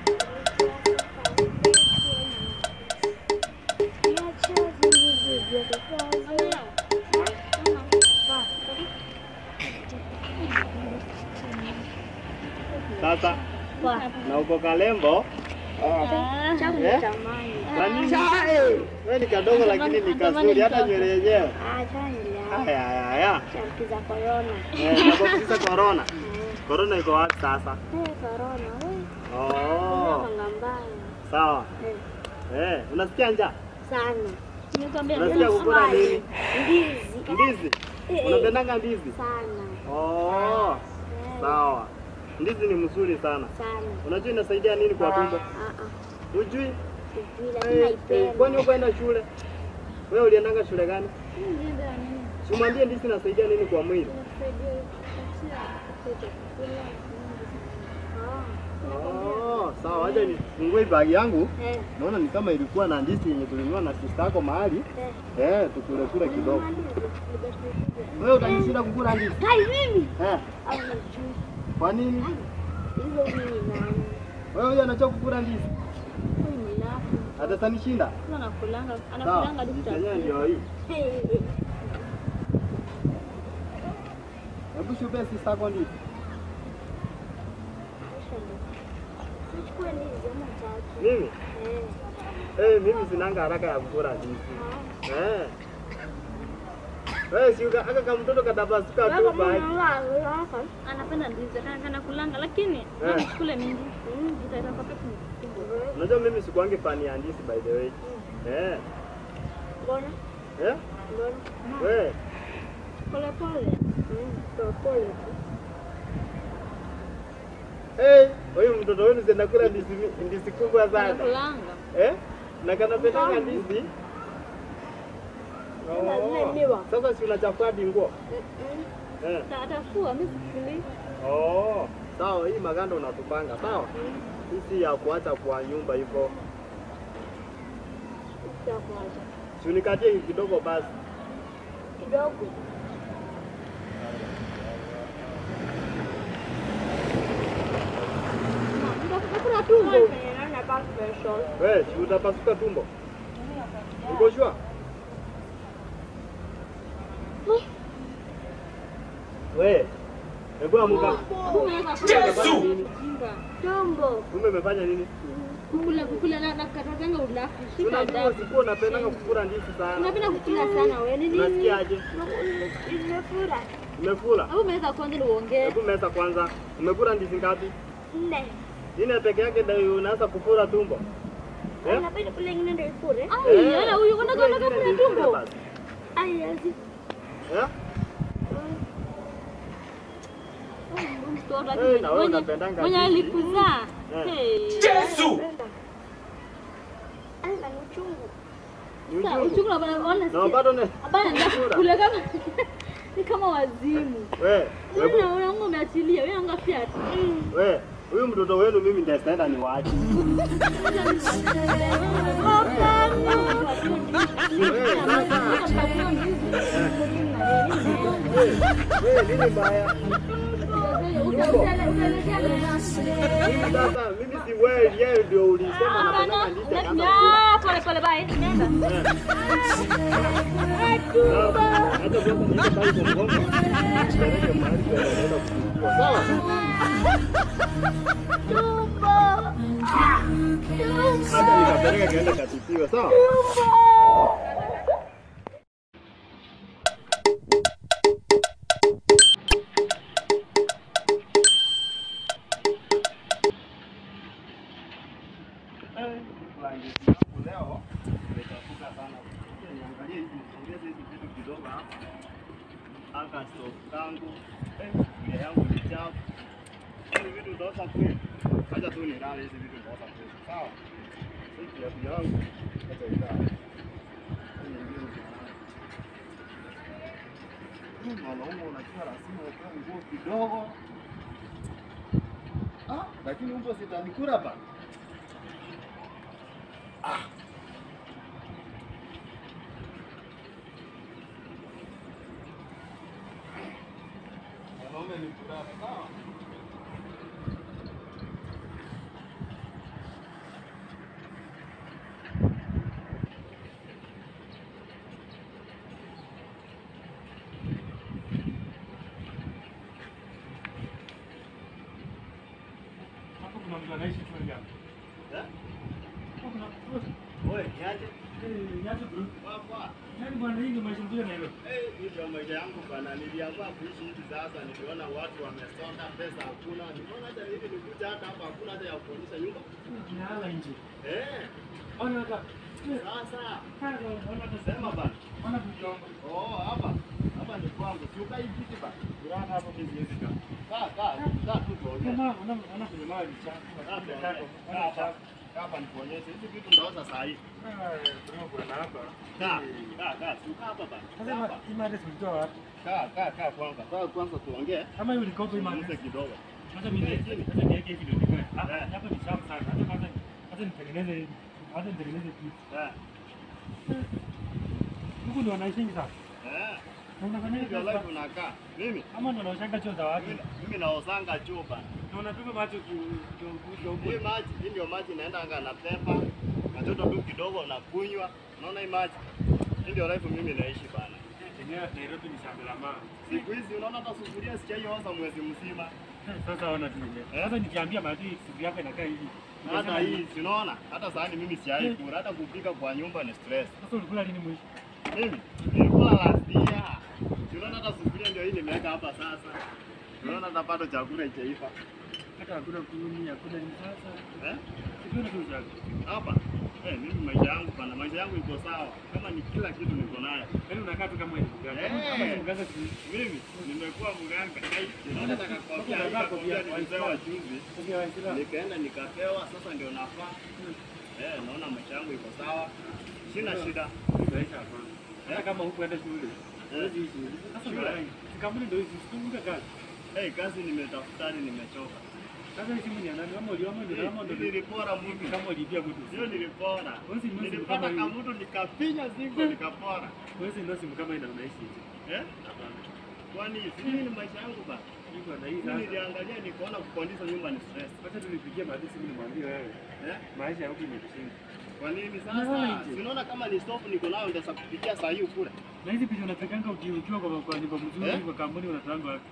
Sasa na uko Kalembo. Ah. Changu Eh? nitamani. Kwa nini? Wewe ni kadogo lakini ni kazuri hata nywele yenyewe. Ah, chani Haya haya haya. Chanki za corona. Eh, nakusikiza corona. Corona iko wapi sasa? Eh, corona. Oh, Wewe mbaya. sawa. Eh, Eh, unasikia njaa? sana. Nimekwambia Unasikia kukula nini? Ndizi. Ndizi. Eh, Unapendanga ndizi? sana. Oh, Eh, sawa. Ndizi ni mzuri sana. sana. Unajua inasaidia nini kwa tumbo? Ah, ah. Hujui? Sijui lakini Eh, eh, Kwani naipenda. ukwenda shule? Wewe uliendanga shule gani? Si umwambie ndizi inasaidia nini kwa mwili? Oh, sawa. Acha nifungue bagi yangu. Eh, Naona ni kama ilikuwa na ndizi yenye tulinunua na sister yako mahali. eh. Eh, tukule kule kidogo. Wewe utanishinda kukula ndizi? Kai mimi. Eh, Au najui. kwa nini? Hizo mimi nani? Wewe huyo anachoka kukula ndizi? Huyu ni lafu. Atatanishinda? anakulanga Sawa. anakulanga Ndizi daktari. yenyewe ndio hii. Eh, Hebu shupee sister yako ndizi. Nichukue ndizi ama tatu. Mimi? Eh. Eh, mimi sinanga haraka ya kukula ndizi. Eh. Wewe si uka- aka kama mtoto katabasuka Wewe tu kama basi. unalala, hapa. Anapenda ndizi kana kana kulanga lakini Eh. msikule mingi. Mm, itaita kwa pepo kubwa. Unajua mimi sikuangi fani ya ndizi by the way. Eh. Mbona? Eh? Mbona? Wewe Pole pole. Mm, pole pole tu. Eh, huyu mtoto wenu zinakula ndizi mi- ndizi kubwa sana. Anakulanga. Eh? Na kanapendanga ndizi. Tena zile Oh. miwa. Sasa si unachafua hadi nguo? Mm-mm. Eh. Ta- Atafua mimi sikuli. Oh. Sawa, hii maganda unatupanga, sawa? Hii si ya kuacha kwa nyumba hivyo. Itakuacha. Si unikatie kidogo basi. Kidogo. Nitakula tumbo. Naona kama special. Wewe, si utapasuka tumbo? Uko sure? Wewe, hebu amuka. Hapo unaweza Umefanya nini? kula. Tumbo. Kumbe umefanya nini? Kukula kukula na na katanga ulafu. Shika Unajua adabu. sikuwa unapendanga kukula ndizi sana. Unapenda kukula sana wewe. Ni nini? Unasikiaje? Imefura. Umekula? Hapo umeweza kwanza ni uongee. Hebu meza kwanza. Umekula ndizi ngapi? Nne. Nne peke yake ndio unaanza kufura tumbo. Eh? Unapenda kule ingine ndio ifure? Ai, ana huyu unataka Kula unataka ingine kula ndio tumbo. basi. Ai, yazi. Eh? Mtoto Eh, na wewe mwenye unapendanga mwenye ndizi. alikuzaa. Eh. Hey. Penda. Ai, na ni uchungu. Ni Sasa uchungu. uchungu na bana ona Na bado ne. Hapana, ndio kule kama ni kama wazimu. Wewe, Wewe unaona umeachilia, wewe anga fiat. wewe. Huyu mtoto wenu mimi ndio sitaenda niwaache. Wewe nini mbaya? Mimi sasa mimi si wewe yeye ndio ulisema napenda ndizi akaanza kula. Pole pole, bye. Nenda. Hata sasa niende pale kwa mgomba. Nipeleke mahali kwa naenda kuchukua. Sawa? Hata nikapeleka kaenda katibiwa, sawa? Leo nimetafuta sana. Niangalie hivi, niongeze hivi vitu kidogo hapa. Anga stove tangu. Eh, ile yangu ni chafu. Hivi vitu ndosa kweli. Acha tu nilale hizi vitu ndosa kweli. Sawa? Hii kiatu yangu. Acha ilale. Hii nyingine nilale. Hii Mwanaume unajua lazima utoe nguo kidogo. Ah, lakini umbo sitanikura ba. Mwanaume ni furaha, sawa? Hapo kuna mtu anaishi tu hapa. Eh? Hapo kuna Wewe niaje? eh, nyati bro. Papa. Yaani bwana hii ndio maisha mzuri na hilo. Eh, hii ndio maisha yangu bana. Niliamua kuishi hivi sasa, niliona watu wamesonga, pesa hakuna. Niliona hata hivi nikuja hata hapa hakuna hata ya kuonyesha nyumba. Tunalala nje. Eh, Ona hata. sasa Kaza ona hata sema bana. Ona kujonga. Oh, hapa. Hapa ni kwangu. Si ukai kiti bana. Kulala hapo mimi siwezi kaa. Kaa, kaa, kaa tu tuongee. Kama ona ona kwenye maji chafu. Kaa tuongee. Kaa Kaa hapa. Kaa hapa nikuonyeshe. Hizi vitu ndaoza saa hii. bro bwana hapa. Kaa, kaa, kaa. Si ukaa hapa bana. Kaa Sasa hapa. hii mada tulitoa wapi? Kaa, kaa, kaa kwanza. Kaa kwanza tuongee. Kama hiyo ulikopa hii mada. Tuzungumze kidogo. Hata mimi hata niweke hivi ndio nikae. Eh. Ah, hapa ni chafu sana. Hata kwanza hata nitengeneze hata nitengeneze kitu. Eh. Huku ndio wanaishi sasa. Eh. Na unafanya Ndio hivi life unakaa. Mimi Kama ndo naoshanga choo za watu. mimi, mimi naosanga choo bana. Na unapima macho kidogo. Hii maji, hii ndio maji naenda anga na pepa. Katoto tu kidogo na kunywa. Unaona hii maji? Hii ndio life mimi naishi bana. Eneo Nairobi ni shamba la mama. Siku hizi unaona hata sufuria sijaioza mwezi mzima. Sasa ona tu ile. Sasa nikiambia maadui siku yako inakaa hivi. Hata hii si unaona? Hata sahani mimi sijai kula. Hata kupika kwa nyumba ni stress. Sasa ulikula lini mwisho? Mimi nilikula last year. Si unaona hata sufuria ndio hii nimeweka hapa sasa. Unaona hata bado chakula haijaiva. Hata hakuna kuni, hakuna ni sasa. Eh? Sikuwa tu zako. Hapa. Eh, mimi maisha yangu bana, maisha yangu iko sawa. Kama ni kila kitu niko nayo. Yaani unakaa tu kama hivi. Eh. Kama ni mganga tu. Mimi nimekuwa mganga. Unaona nikakwambia nikakwambia nilipewa juzi. Sasa Waislamu. Nikaenda nikapewa, sasa ndio nafaa. Eh, naona maisha yangu iko sawa. Sina shida. Maisha hapa. Hata kama hukuenda shule. Huwezi ishi. Sasa Shule. ndio kampuni ndio hizi sikumbuka kazi. Eh, kazi nimetafutani nimechoka. Sasa hii simu ni ya nani? Ama ulioma ndio ama Hii ndio Nilipora mtu. kama ulipia mtu. Sio nilipora. Wewe si ndio simu Nilipata kama hii. kamutu nikapinya zingo nikapora. Wewe si ndio simu kama ina unaishi hivi. Eh? Hapana. Kwani si mimi ni maisha yangu bana. Niko na hii Mimi sasa. niliangalia nikaona kukondisha nyumba ni stress. Wacha tulipigia maadui simu nimwambie wewe. Eh? Maisha ya huku imekushinda. Kwa nini Unaona sasa? nje? Si unaona kama ni stove niko nayo nitaweza kupikia saa hii ukule. Na hizi picha unapiganga uki- ukiwa kwa kwa nyumba mzuri Eh? kwa kampuni unatoanga wapi?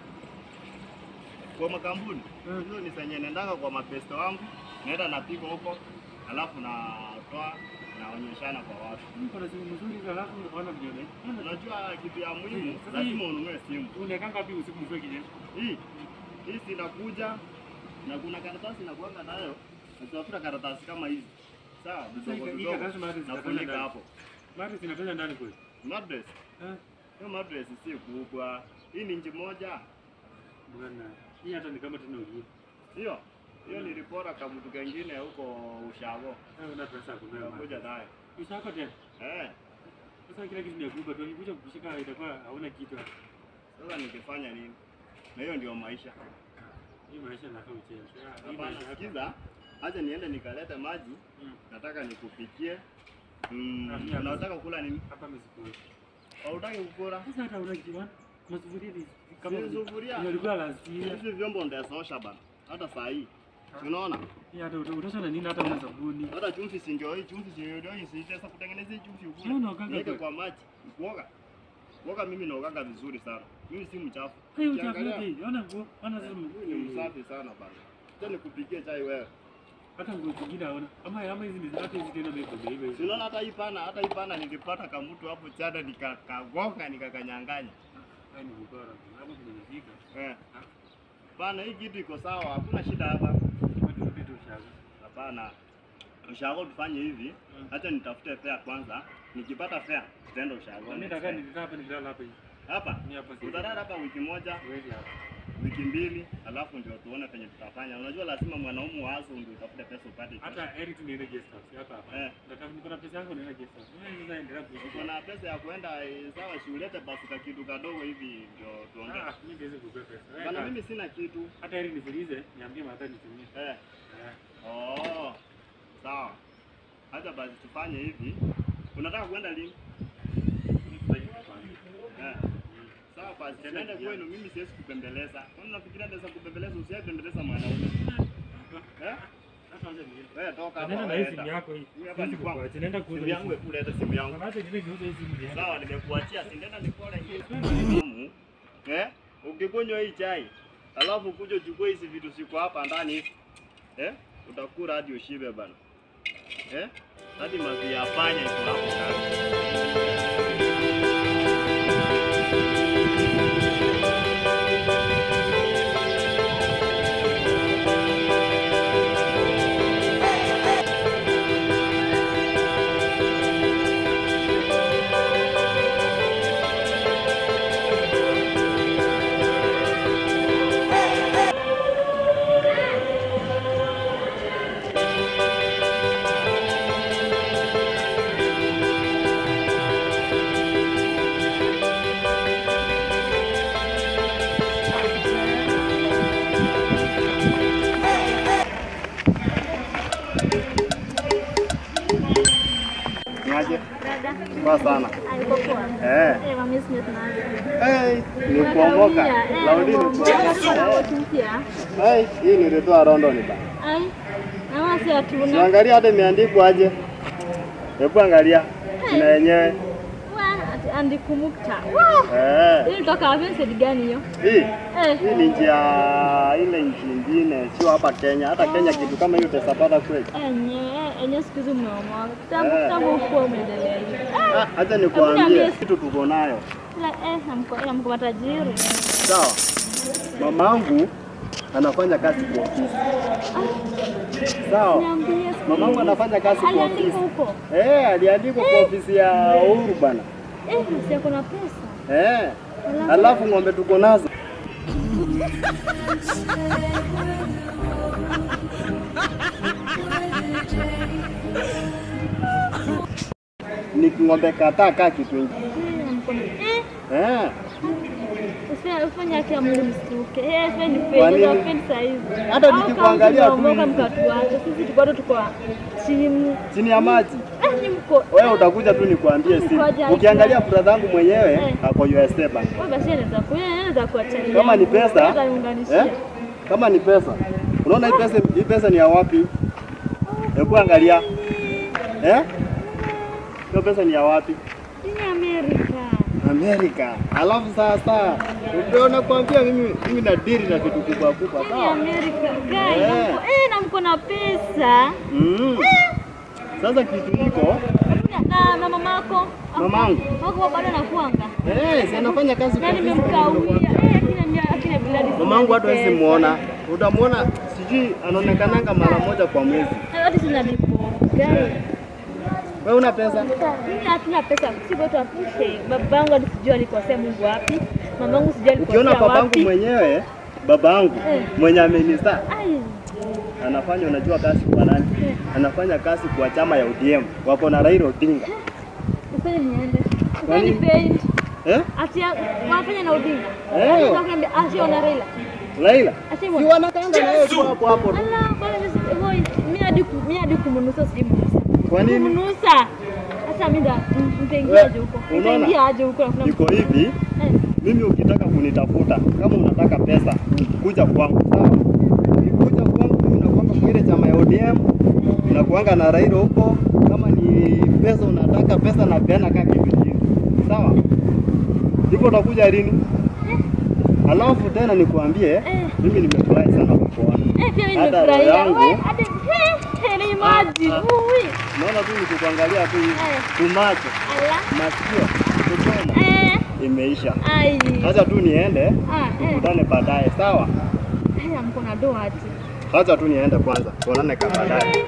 Kwa makampuni. Mm. Hizo ni zenye naendanga kwa mapesto wangu, naenda napika huko, alafu natoa naonyeshana kwa watu. Niko na simu mzuri hizo alafu unaona video gani? Unajua kitu ya muhimu, Sasa lazima hii- ununue simu. Unaekanga wapi usiku mzuri kijeshi? Hii hii sinakuja na kuna karatasi nakuanga nayo, natafuta karatasi kama hizi sawa, vidogo hii vidogo, karatasi mahali zinatoka nafunika ndani. hapo. Mara zinatoka ndani kweli. Madress Eh? hiyo madress si kubwa, hii ni inchi moja. Bwana, hii hata ni kama tena ujue. Hiyo hiyo nilipora kamutu kengine huko Ushago, Wewe una pesa ya kununua. nakuja nayo Ushako tena. eh. Sasa kila kitu ni ya kuiba tu. Ukikuja kukushika itakuwa hauna kitu. Sasa nikifanya nini? Na hiyo ndio maisha. Hii maisha inakaa uchenzi. Ah, hii Hapana, maisha hapa. sikiza, acha niende nikalete maji, Mm. nataka nikupikie. Mm, Ah, mimi unataka kula nini? Hapa msikuli. Hautaki kukula? Sasa hata unajua masufuria hizi kama Si sufuria. Nilikuwa last year. Hizi vyombo ndaosha bana. Hata saa hii. Unaona? Hii hata uta- utosha na nini hata una sabuni. Hata chumvi si ndio hii, chumvi si ndio hii, si sasa kutengeneza hii chumvi ukule. Mbona unaokanga Niweke kwa- kwa maji. Kuoga. Kuoga mimi naogaga vizuri sana. Mimi si mchafu. Hii uchafu Ukiangalia, yote hii. Ona nguo, ona sasa mimi ni msafi sana bana. Acha nikupikie chai wewe. hata nguo zingine haona. Ama ama hizi ni hata hizi tena ndio hivi hivi. Si unaona hata hii pana, hata hii pana nilipata kamutu hapo chada nikakagonga nikakanyang'anya. Haya ni bora. Hapo tumefika. Eh. Pana hii kitu iko sawa, hakuna shida hapa. Hapa turudi tu shaga. Hapana. Ushago tufanye hivi, acha nitafute fare kwanza. Nikipata fare tutaenda ushago. Mimi nataka nikaa hapa nikilala hapa hivi. Hapa? Ni hapa sasa. Utalala hapa wiki moja, Wewe hapa. wiki mbili, alafu ndio tuone penye tutafanya. Unajua lazima mwanaume wazo ndio utafute pesa upate. kitu. Hata heri tu niende guest house hapa hapa. Eh. Nataka niko na pesa yangu niende guest house. Mimi sasa endelea Uko kuishi. na pesa ya kuenda eh, sawa, si ulete basi ka kitu kadogo hivi ndio tuongee. Ah, mimi siwezi kukupa pesa. Wewe Bana kaa. mimi sina kitu. Hata heri nifilize, niambie mata nitumie. Eh. Eh. Oh. Sawa. Acha basi tufanye hivi. Unataka kwenda lini? Eh. Sawa basi, tuende kwenu, mimi siwezi kupembeleza. Kwani unafikiria naweza kupembeleza? Usiye pembeleza mwanaume. Eh? Wewe toka hapa. Nenda na wewe hii simu enda. yako hii. Hii hapa Siwezi ni kwangu. kukuacha, nenda kuuza Simu hii yangu, simu. hebu leta simu yangu. Acha niende niuze hii simu niende. Sawa, nimekuachia, si nenda nikole hii. Eh? Ukikunywa hii chai, alafu kuja uchukue hizi vitu siko hapa ndani hivi. Eh? Utakula hadi ushibe bana. Eh? Hadi mazi yafanya iko hapo ndani. Niaje? Dada. Poa sana. Aliko poa. Eh. Eh, mami Smith na. Hey, ni kuomoka. Laudi ni kuomoka. Hey, hii nilitoa London bana. Ai. Na wasi hatuna. Siangalia hata imeandikwa aje. Hebu angalia. Jina yenyewe. Wa, ati andikumukta. Wow. Eh. Hii kutoka wapi sedi gani hiyo? Hii. Eh. Hii ni njia ile nchi nyingine, sio hapa Kenya. Hata Kenya kitu kama hiyo utapata kweli. Enye, enye siku hizi umeomoka. Tangu Eh. tangu ukuwa umeendelea hivi. Ah, Acha Hebu nikuambie niambie. kitu tuko nayo. La eh, namko namko matajiri. Sawa. Mamangu anafanya kazi kwa ofisi. Sawa. Niambie. Mamangu anafanya kazi kwa Aliandika ofisi. huko. Eh, aliandikwa kwa ofisi ya Uhuru bana. Eh, si yako na pesa. Eh. Alafu ng'ombe tuko nazo. Ni ng'ombe kadhaa kaa kitu hiki. Eh, namko na. Eh, Eh. usifanye usifanye haki ya Mungu msituke. Eh, sipendi Kwa pesa, nini? sipendi saa hizi. Hata Au kama nikikuangalia tu tumeomoka hivi. mkatuacha. Sisi tuko bado tuko chini. Chini ya maji. Eh, ni mko. Wewe utakuja tu nikwambie si. Ngoja. Ukiangalia brother yangu mwenyewe Eh. ako USA bank. Wewe basi anaweza kuja, anaweza kuacha. Kama ni pesa, anaweza niunganishia. Eh? Kama ni pesa. Unaona hii pesa hii pesa ni ya wapi? Hebu angalia. Eh? Hiyo pesa ni ya wapi? Ni Amerika. Amerika. Alafu sasa ndio nakwambia mimi mimi na diri na vitu kubwa kubwa Ni sawa? Amerika. Guy, Eh. namko. Eh, namko na pesa. Mm. Sasa kitu hiko Na na mamako. Mamangu. Wako bado anakuanga. eh, si anafanya kazi Na kwa ofisi. nimemkawia. Eh, akina mia akina biladi. Mamangu hata hawezi muona. Utamwona sijui anaonekananga mara moja kwa mwezi. Hata sina lipo. Guy. Wewe una pesa? Mimi hatuna pesa, si kwetu apushe. Babangu hadi sijui alikosea Mungu wapi. Mamangu sijui alikosea Ukiona babangu wapi. mwenyewe babangu Eh. mwenye amenizaa Ai, anafanya unajua kazi kwa nani? Anafanya kazi kwa chama ya ODM. Wako na Raila Odinga. ufanye niende. Kwa Ufanye nini? paint. Eh? Ati wanafanya na Odinga. Eh. Ati wakaniambia ati ona Raila. Laila. Ati Si wanakaanga na wewe tu hapo hapo tu. Ala, bwana mimi boy, mimi hadi ku- mimi hadi kumnusa sijui mnusa. Kwa nini? Kumnusa. Sasa mimi ndo nitaingia aje huko? Unaona? Nitaingia aje huko? na kuna Iko hivi, Eh. mimi ukitaka kunitafuta, kama unataka pesa, kuja kwangu, sawa? Ukikuja kwangu, mimi nakuanga kile chama ya ODM, nakuanga na Raila huko. Kama ni pesa unataka pesa, na peana kaa kitu chini, sawa? Hivyo utakuja lini? Alafu tena nikuambie, Eh. mimi nimefurahi sana kukuona. Eh, pia mimi Hata roho nimefurahia. yangu- Wewe hadi eh, eh, ni maji. Ah, ah. Ui. Naona tu nikikuangalia tu hivi, Eh. tumacho, Ala. masikio, kuchoma Eh. imeisha. Ai. Acha tu niende, Ah, eh. tukutane baadaye, sawa? Haya mko na doa ati. Acha tu niende kwanza, tuonane kama baadaye.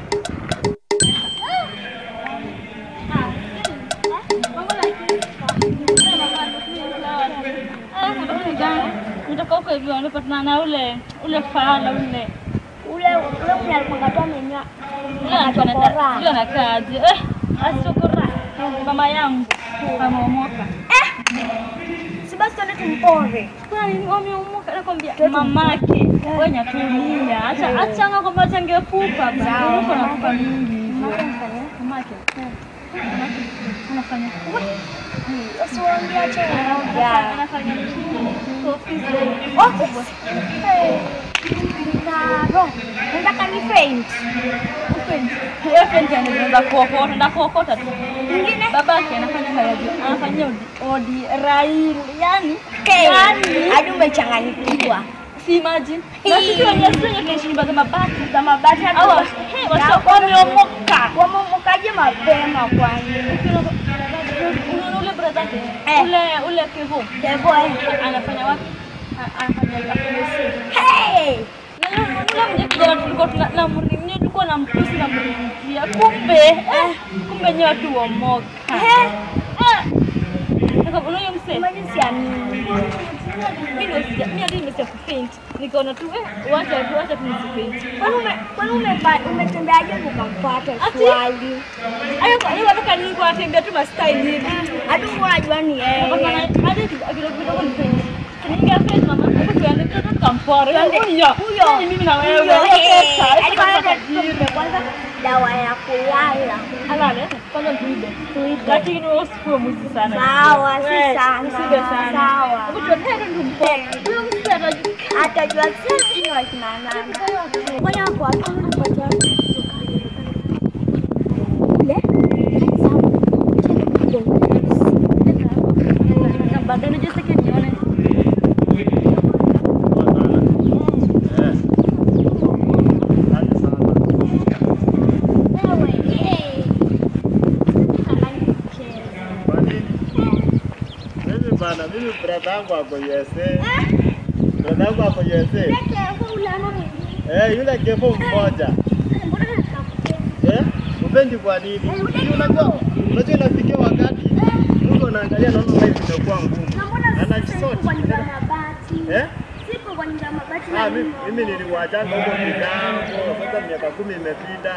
Nitoka huko hivyo nimepatana na ule ule fala ule Ule ule mwenye alikuwa anatoa menyoa. ule anakaa ule anakaaje? Eh, asokora mama yangu ameomoka. Si basi tuende tumpore. Kuna nini wameomoka? Nakwambia mamake wewe nyatulia, acha acha nga kwamba changekupa bana, uko na kupa mingi hivyo. Mamake mamake anafanya Usiwaambie acha anafanya anaongea. anafanya ofisi Office. Eh. Karo. Nataka ni faint. Wewe friend yangu unaweza kuokota, ndio kuokota tu. Mwingine? Babake anafanya kazi, anafanyia odi, odi Raila, yani Hey, yani hadi umechanganyikiwa. si imagine. Na sisi wenye sisi tunaishi nyumba za mabati. Za mabati hata Au hey, washakuwa wameomoka. wamemokaje mapema kwani? Unaona ule brother Eh. ule ule Kevo Kevo eh. anafanya wapi? A- Anafanya anafanya sisi. Hey! Na yule yule mwenye kijana tulikuwa tuna na mrimia tulikuwa na mtusi na mrimia. Kumbe eh, kumbe nyewe watu wamoka. Eh. Eh. Nikaona huyo msee. Imagine siamini. Mimi ndio sija- mimi hadi nimesema kufaint. Nikaona tu eh, wacha tu wacha tu nisifaint. Kwani ume kwani umepa- umetembeaje ukampata Ati? swali? Hayo kwa hiyo watoka nilikuwa natembea tu mastyle hivi. Hadi unajua ni yeye. Hadi kidogo kidogo nifaint. Ningefaint mama, hebu tuende tu tukampore. Huyo. Huyo. Ni mimi na wewe. Huyo, Hiyo eh. pesa. Hadi Hiyo kwanza pesa tupe kwanza dawa ya kulala. Alale, kwanza tuibe. Lakini wewe usikuwe mwizi sana. Sawa, si Wewe, sana. Usibe sana. Sawa. Hebu tuende tumpore. Huyo msee atajua. Atajua sisi ni wakina nani. Ngoja hapo hapo anapatia. Baadaye unajua sasa nione. Wewe, eh. Kwa nini? Mimi bana, mimi brother yangu ako USA. Brother yangu ako USA. Eh, yule kevo mmoja. Eh? Upendi kwa nini? Unajua, unajua inafikia wakati Mungu anaangalia naona life imekuwa ngumu. Anajisoti. Eh? Ah, mimi, mimi niliwachana huko kitambo, sasa miaka kumi imepita.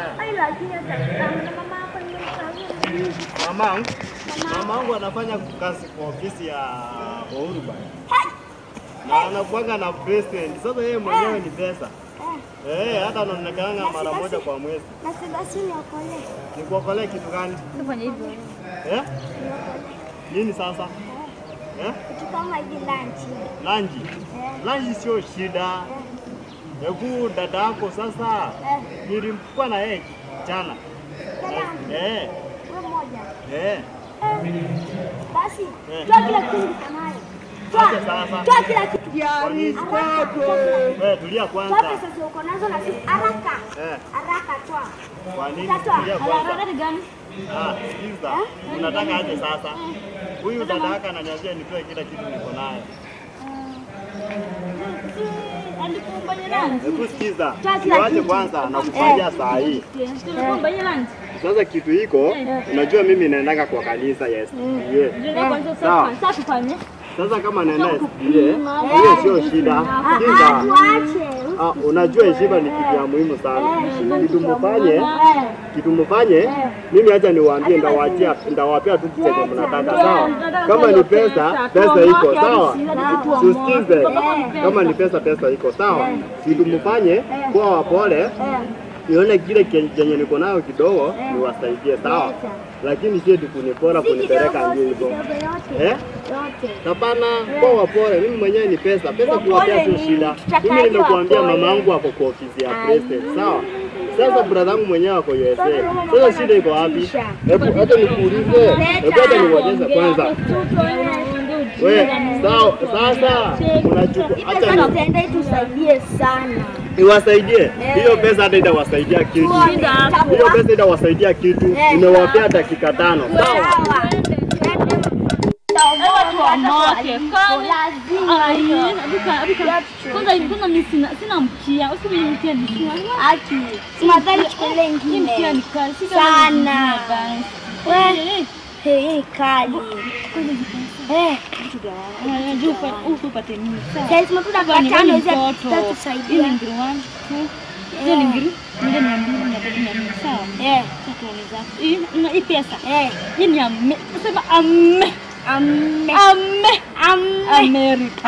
Mamangu, mamangu anafanya kazi kwa ofisi ya Uhuru bana. Na anakuanga na president. Sasa yeye mwenyewe ni pesa. Eh, hata anaonekana mara moja kwa mwezi. Nikuokolee kitu gani? Tufanye hivyo. Eh? Nini sasa? Eh? Lanji. Lanji sio shida. Hebu dada yako sasa nilimkuwa na yeye jana. Eh, eh. Basi, Eh. toa kila kitu kanayo. Acha sasa. Toa kila kitu. Kwa nini? Haraka, toa kila- Eh, tulia Toa kwanza. pesa zile uko nazo na sisi haraka. Eh, Haraka toa. kwa nini? Utatoa. Tulia kwanza. Harakati gani? Ah, sikiza. Unataka aje sasa? Huyu dada yako ananiambia nitoe kila kitu niko nayo. Alikumbanya lunch. Hebu sikiza. Toa kila Tuache kitu. kwanza na kufanya saa hii. Tulikumbanya lunch. Sasa kitu hiko, unajua mimi naendanga kwa kanisa ya SDA. Ndio kwanza Sawa. sasa sasa tufanye. Sasa kama naenda SDA, hiyo sio shida. Ah, Sikiza. tuache. Ah, unajua heshima ni kitu ya muhimu sana. Kitu mfanye, kitu mfanye, mimi acha niwaambie, ndawaachia ndawapea tu chenye mnataka, sawa? Kama ni pesa, pesa iko sawa, tusikize. Kama ni pesa, pesa iko sawa. Kitu mfanye, kuwa wapole, nione kile ken- chenye niko nayo kidogo, niwasaidie, sawa? Lakini sio tu kunipora kunipeleka nje hivyo, eh? Hapana, kwa wapole. Mimi mwenyewe ni pesa, pesa kuwapea sio shida. Mimi nimekuambia mama yangu ako kwa ofisi ya president, sawa? Sasa brother yangu mwenyewe ako USA. Sasa shida iko wapi? Hebu hata nikuulize, hebu hata niulize kwanza. We, sawa, sasa unachukua Pesa hata tutaenda itusaidie sana. niwasaidie hiyo pesa, hata itawasaidia kitu. Hiyo pesa itawasaidia kitu. Nimewapea dakika tano, sawa? Tuamake kwanza kwanza mimi sina sina mkia, usiku ni mkia ni sina. Aki, simadhani chukule Hii mkia ingine ni kali, si kama sana. nyingine basi. We, hei kali. Eh, Unajua upa- huku upate nini? Sawa. sasa matunda Hapa ni- kwa wewe tano ni hizi mtoto. Hii tutatusaidia. ni ngiri one, two. Hiyo ni ngiri moja mia mbili mia tatu mia nne sawa. Eh, Sasa tuone zako. Hii na hii pesa. eh, Hii ni ame. Sema ame. ame, Ame. ame. Amerika.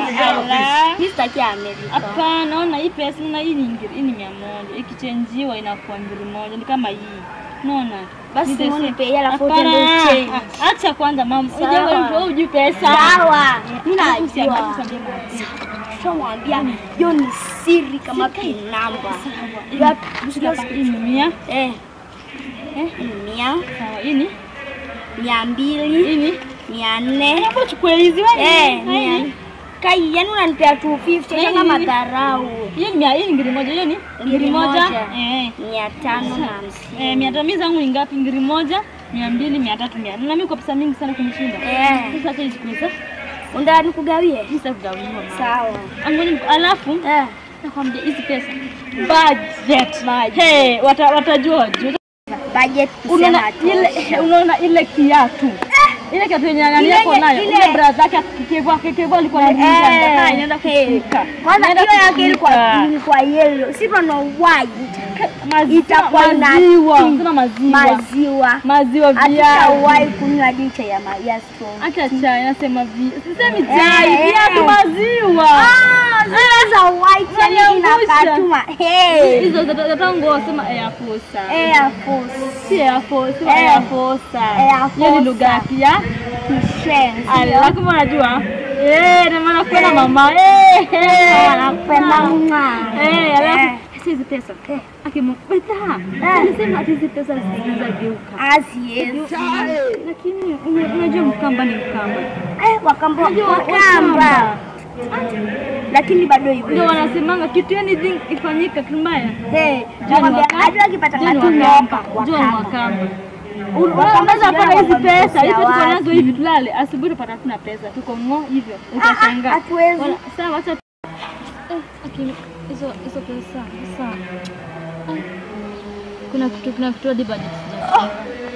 Ala. Mimi sitaki Amerika. Hapana, ona hii pesa na hii ni ngiri, hii ni mia moja. Ikichenjiwa inakuwa ngiri moja, ni kama hii. Unaona? Basi Ni the mbona same. nipe hela alafu Hapana, utende uchange? ah, Acha kwanza mama. Sawa. Unajua mtu wewe hujui pesa. Sawa, mimi Alafu usiambie- najua. usiambie mama. Tutamwambia hiyo ni siri kama pin number. Ya- Hapa hii ni mia. Eh, Eh, mia, sawa. Hii ni mia mbili, hii ni. mia nne. Hapo chukue hizi wewe. Eh, Na hii mia. ni- Kai, yani unanipea 250 Na hii kama ni- madharau. Hiyo ni mia, hii ni ngiri moja, hiyo ni ngiri Ngiri moja. moja. Eh. Mia tano na hamsini. Eh, mia tano mimi zangu ni ngapi? Ngiri moja, mia mbili, mia tatu, mia nne. Na mimi kwa pesa mingi sana kunishinda. Eh. Sasa acha hizi pesa. Unataka nikugawie? Mimi sitakugawiwa mama. Sawa. Angoni alafu Eh. nakwambia hizi pesa. Budget. Hey, wata, watajua wajua. Budget Unaona kusema ile unaona ile kiatu. Ile kiatu yenye nani Ile- yako nayo. ile- Ile brother yake kikevua kikevua alikuwa Eh, ananiambia "Ah, inaenda eh. kufika. Kwanza Inaenda hiyo yake ilikuwa kufika." ilikuwa yellow. Si tuna white. Maziwa, Itakuwa ina maziwa, pink. sema maziwa. Maziwa. Maziwa viazi. Hatutawahi kunywa licha ya ma- ya strong. Acha chai, nasema vi. Sisemi Eh, chai, eh. viatu maziwa. Ah, zile za white yani Unaniangusha. inakatuma. Hey. Hizo za za tango sema Air Force. Air Force. Si Air Force, sema Eh. Air Force. Air Hiyo ni Force. lugha ya kia. Kishenzi. Ala, kama unajua. Eh, na maana kwenda mama. Eh. eh. Wanapenda mwa. Eh, alafu Eh. sasa hizi pesa. Akimwambia, anasema ati hizi pesa zinaweza geuka. Asiezi. Lakini una- unajua Mkamba ni Mkamba. Eh, wakamba Unajua wakamba. Lakini bado hivyo. Ndio wanasemanga kitu anything ifanyika kimbaya. Eh, John nakwambia Wakamba. hadi wakipata John matunda Wakamba. hapa John wakamba. Wakamba. Wakamba Unaweza sijui kuwa na hizi wanakosea pesa, hivi tuko wapi. nazo hivi tulale, asubuhi tupata tuna pesa, tuko ngo hivyo. Utashangaa. hatuwezi. Wala- Sawa, acha Eh, lakini hizo hizo pesa, sawa. Eh, Kuna kitu kuna kitu hadi budget sijafanya.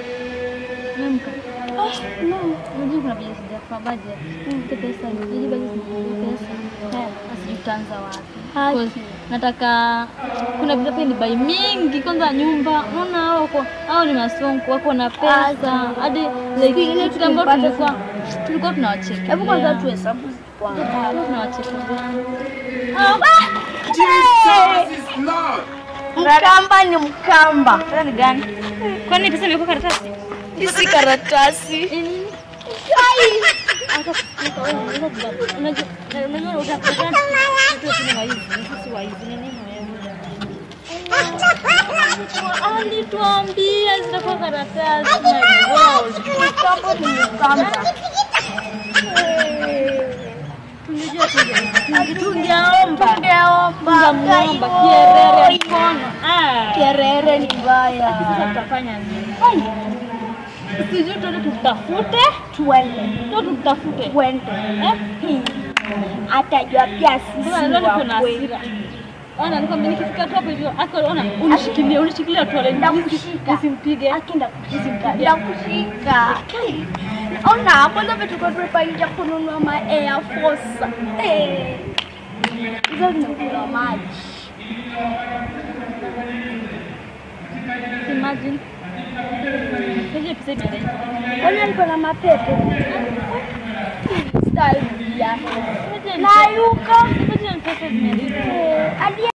Namka. No, unajua kuna budget sijafanya budget. Hizo pesa, hizo budget sijafanya pesa. Eh, sijui tutaanza wapi. Because nataka kuna vitu pia ni bai mingi kwanza nyumba unaona hao wako hao ni masonko wako na pesa hadi like ile kitu ambayo tulikuwa tulikuwa tunawacheka Hebu kwanza tuhesabu kwanza. tunawacheka Mkamba ni mkamba. ni gani kwani pesa imekuwa karatasi Hizi karatasi. unajua utakuta sisi waizi ni nini wewe alituambia zitakuwa karatasi my god Mkamba ni mkamba. tungejua tungeomba Tungeomba. tungeomba kierere mkono ah Kerere ni mbaya. sasa tutafanya nini sijui tuende tutafute Twende. tu tutafute Twende. eh Atajua pia sisi Mbona leo niko wa na kweli. hasira. Ona nikwambia nikifika tu hapo hivyo, ako ona unishikilie, unishikilie tu wale Ndakushika. Usimpige. Akinda kushika. Ndakushika. Ona hapo ndio vitu kwa tupa nje kununua ma Air Force. Eh. Hizo zinakunywa maji. Imagine. Hiyo pesa imeenda. Kwani alikuwa na mapepe? Sitairudia. Nayuka. Imagine pesa zimeenda. Eh, hadi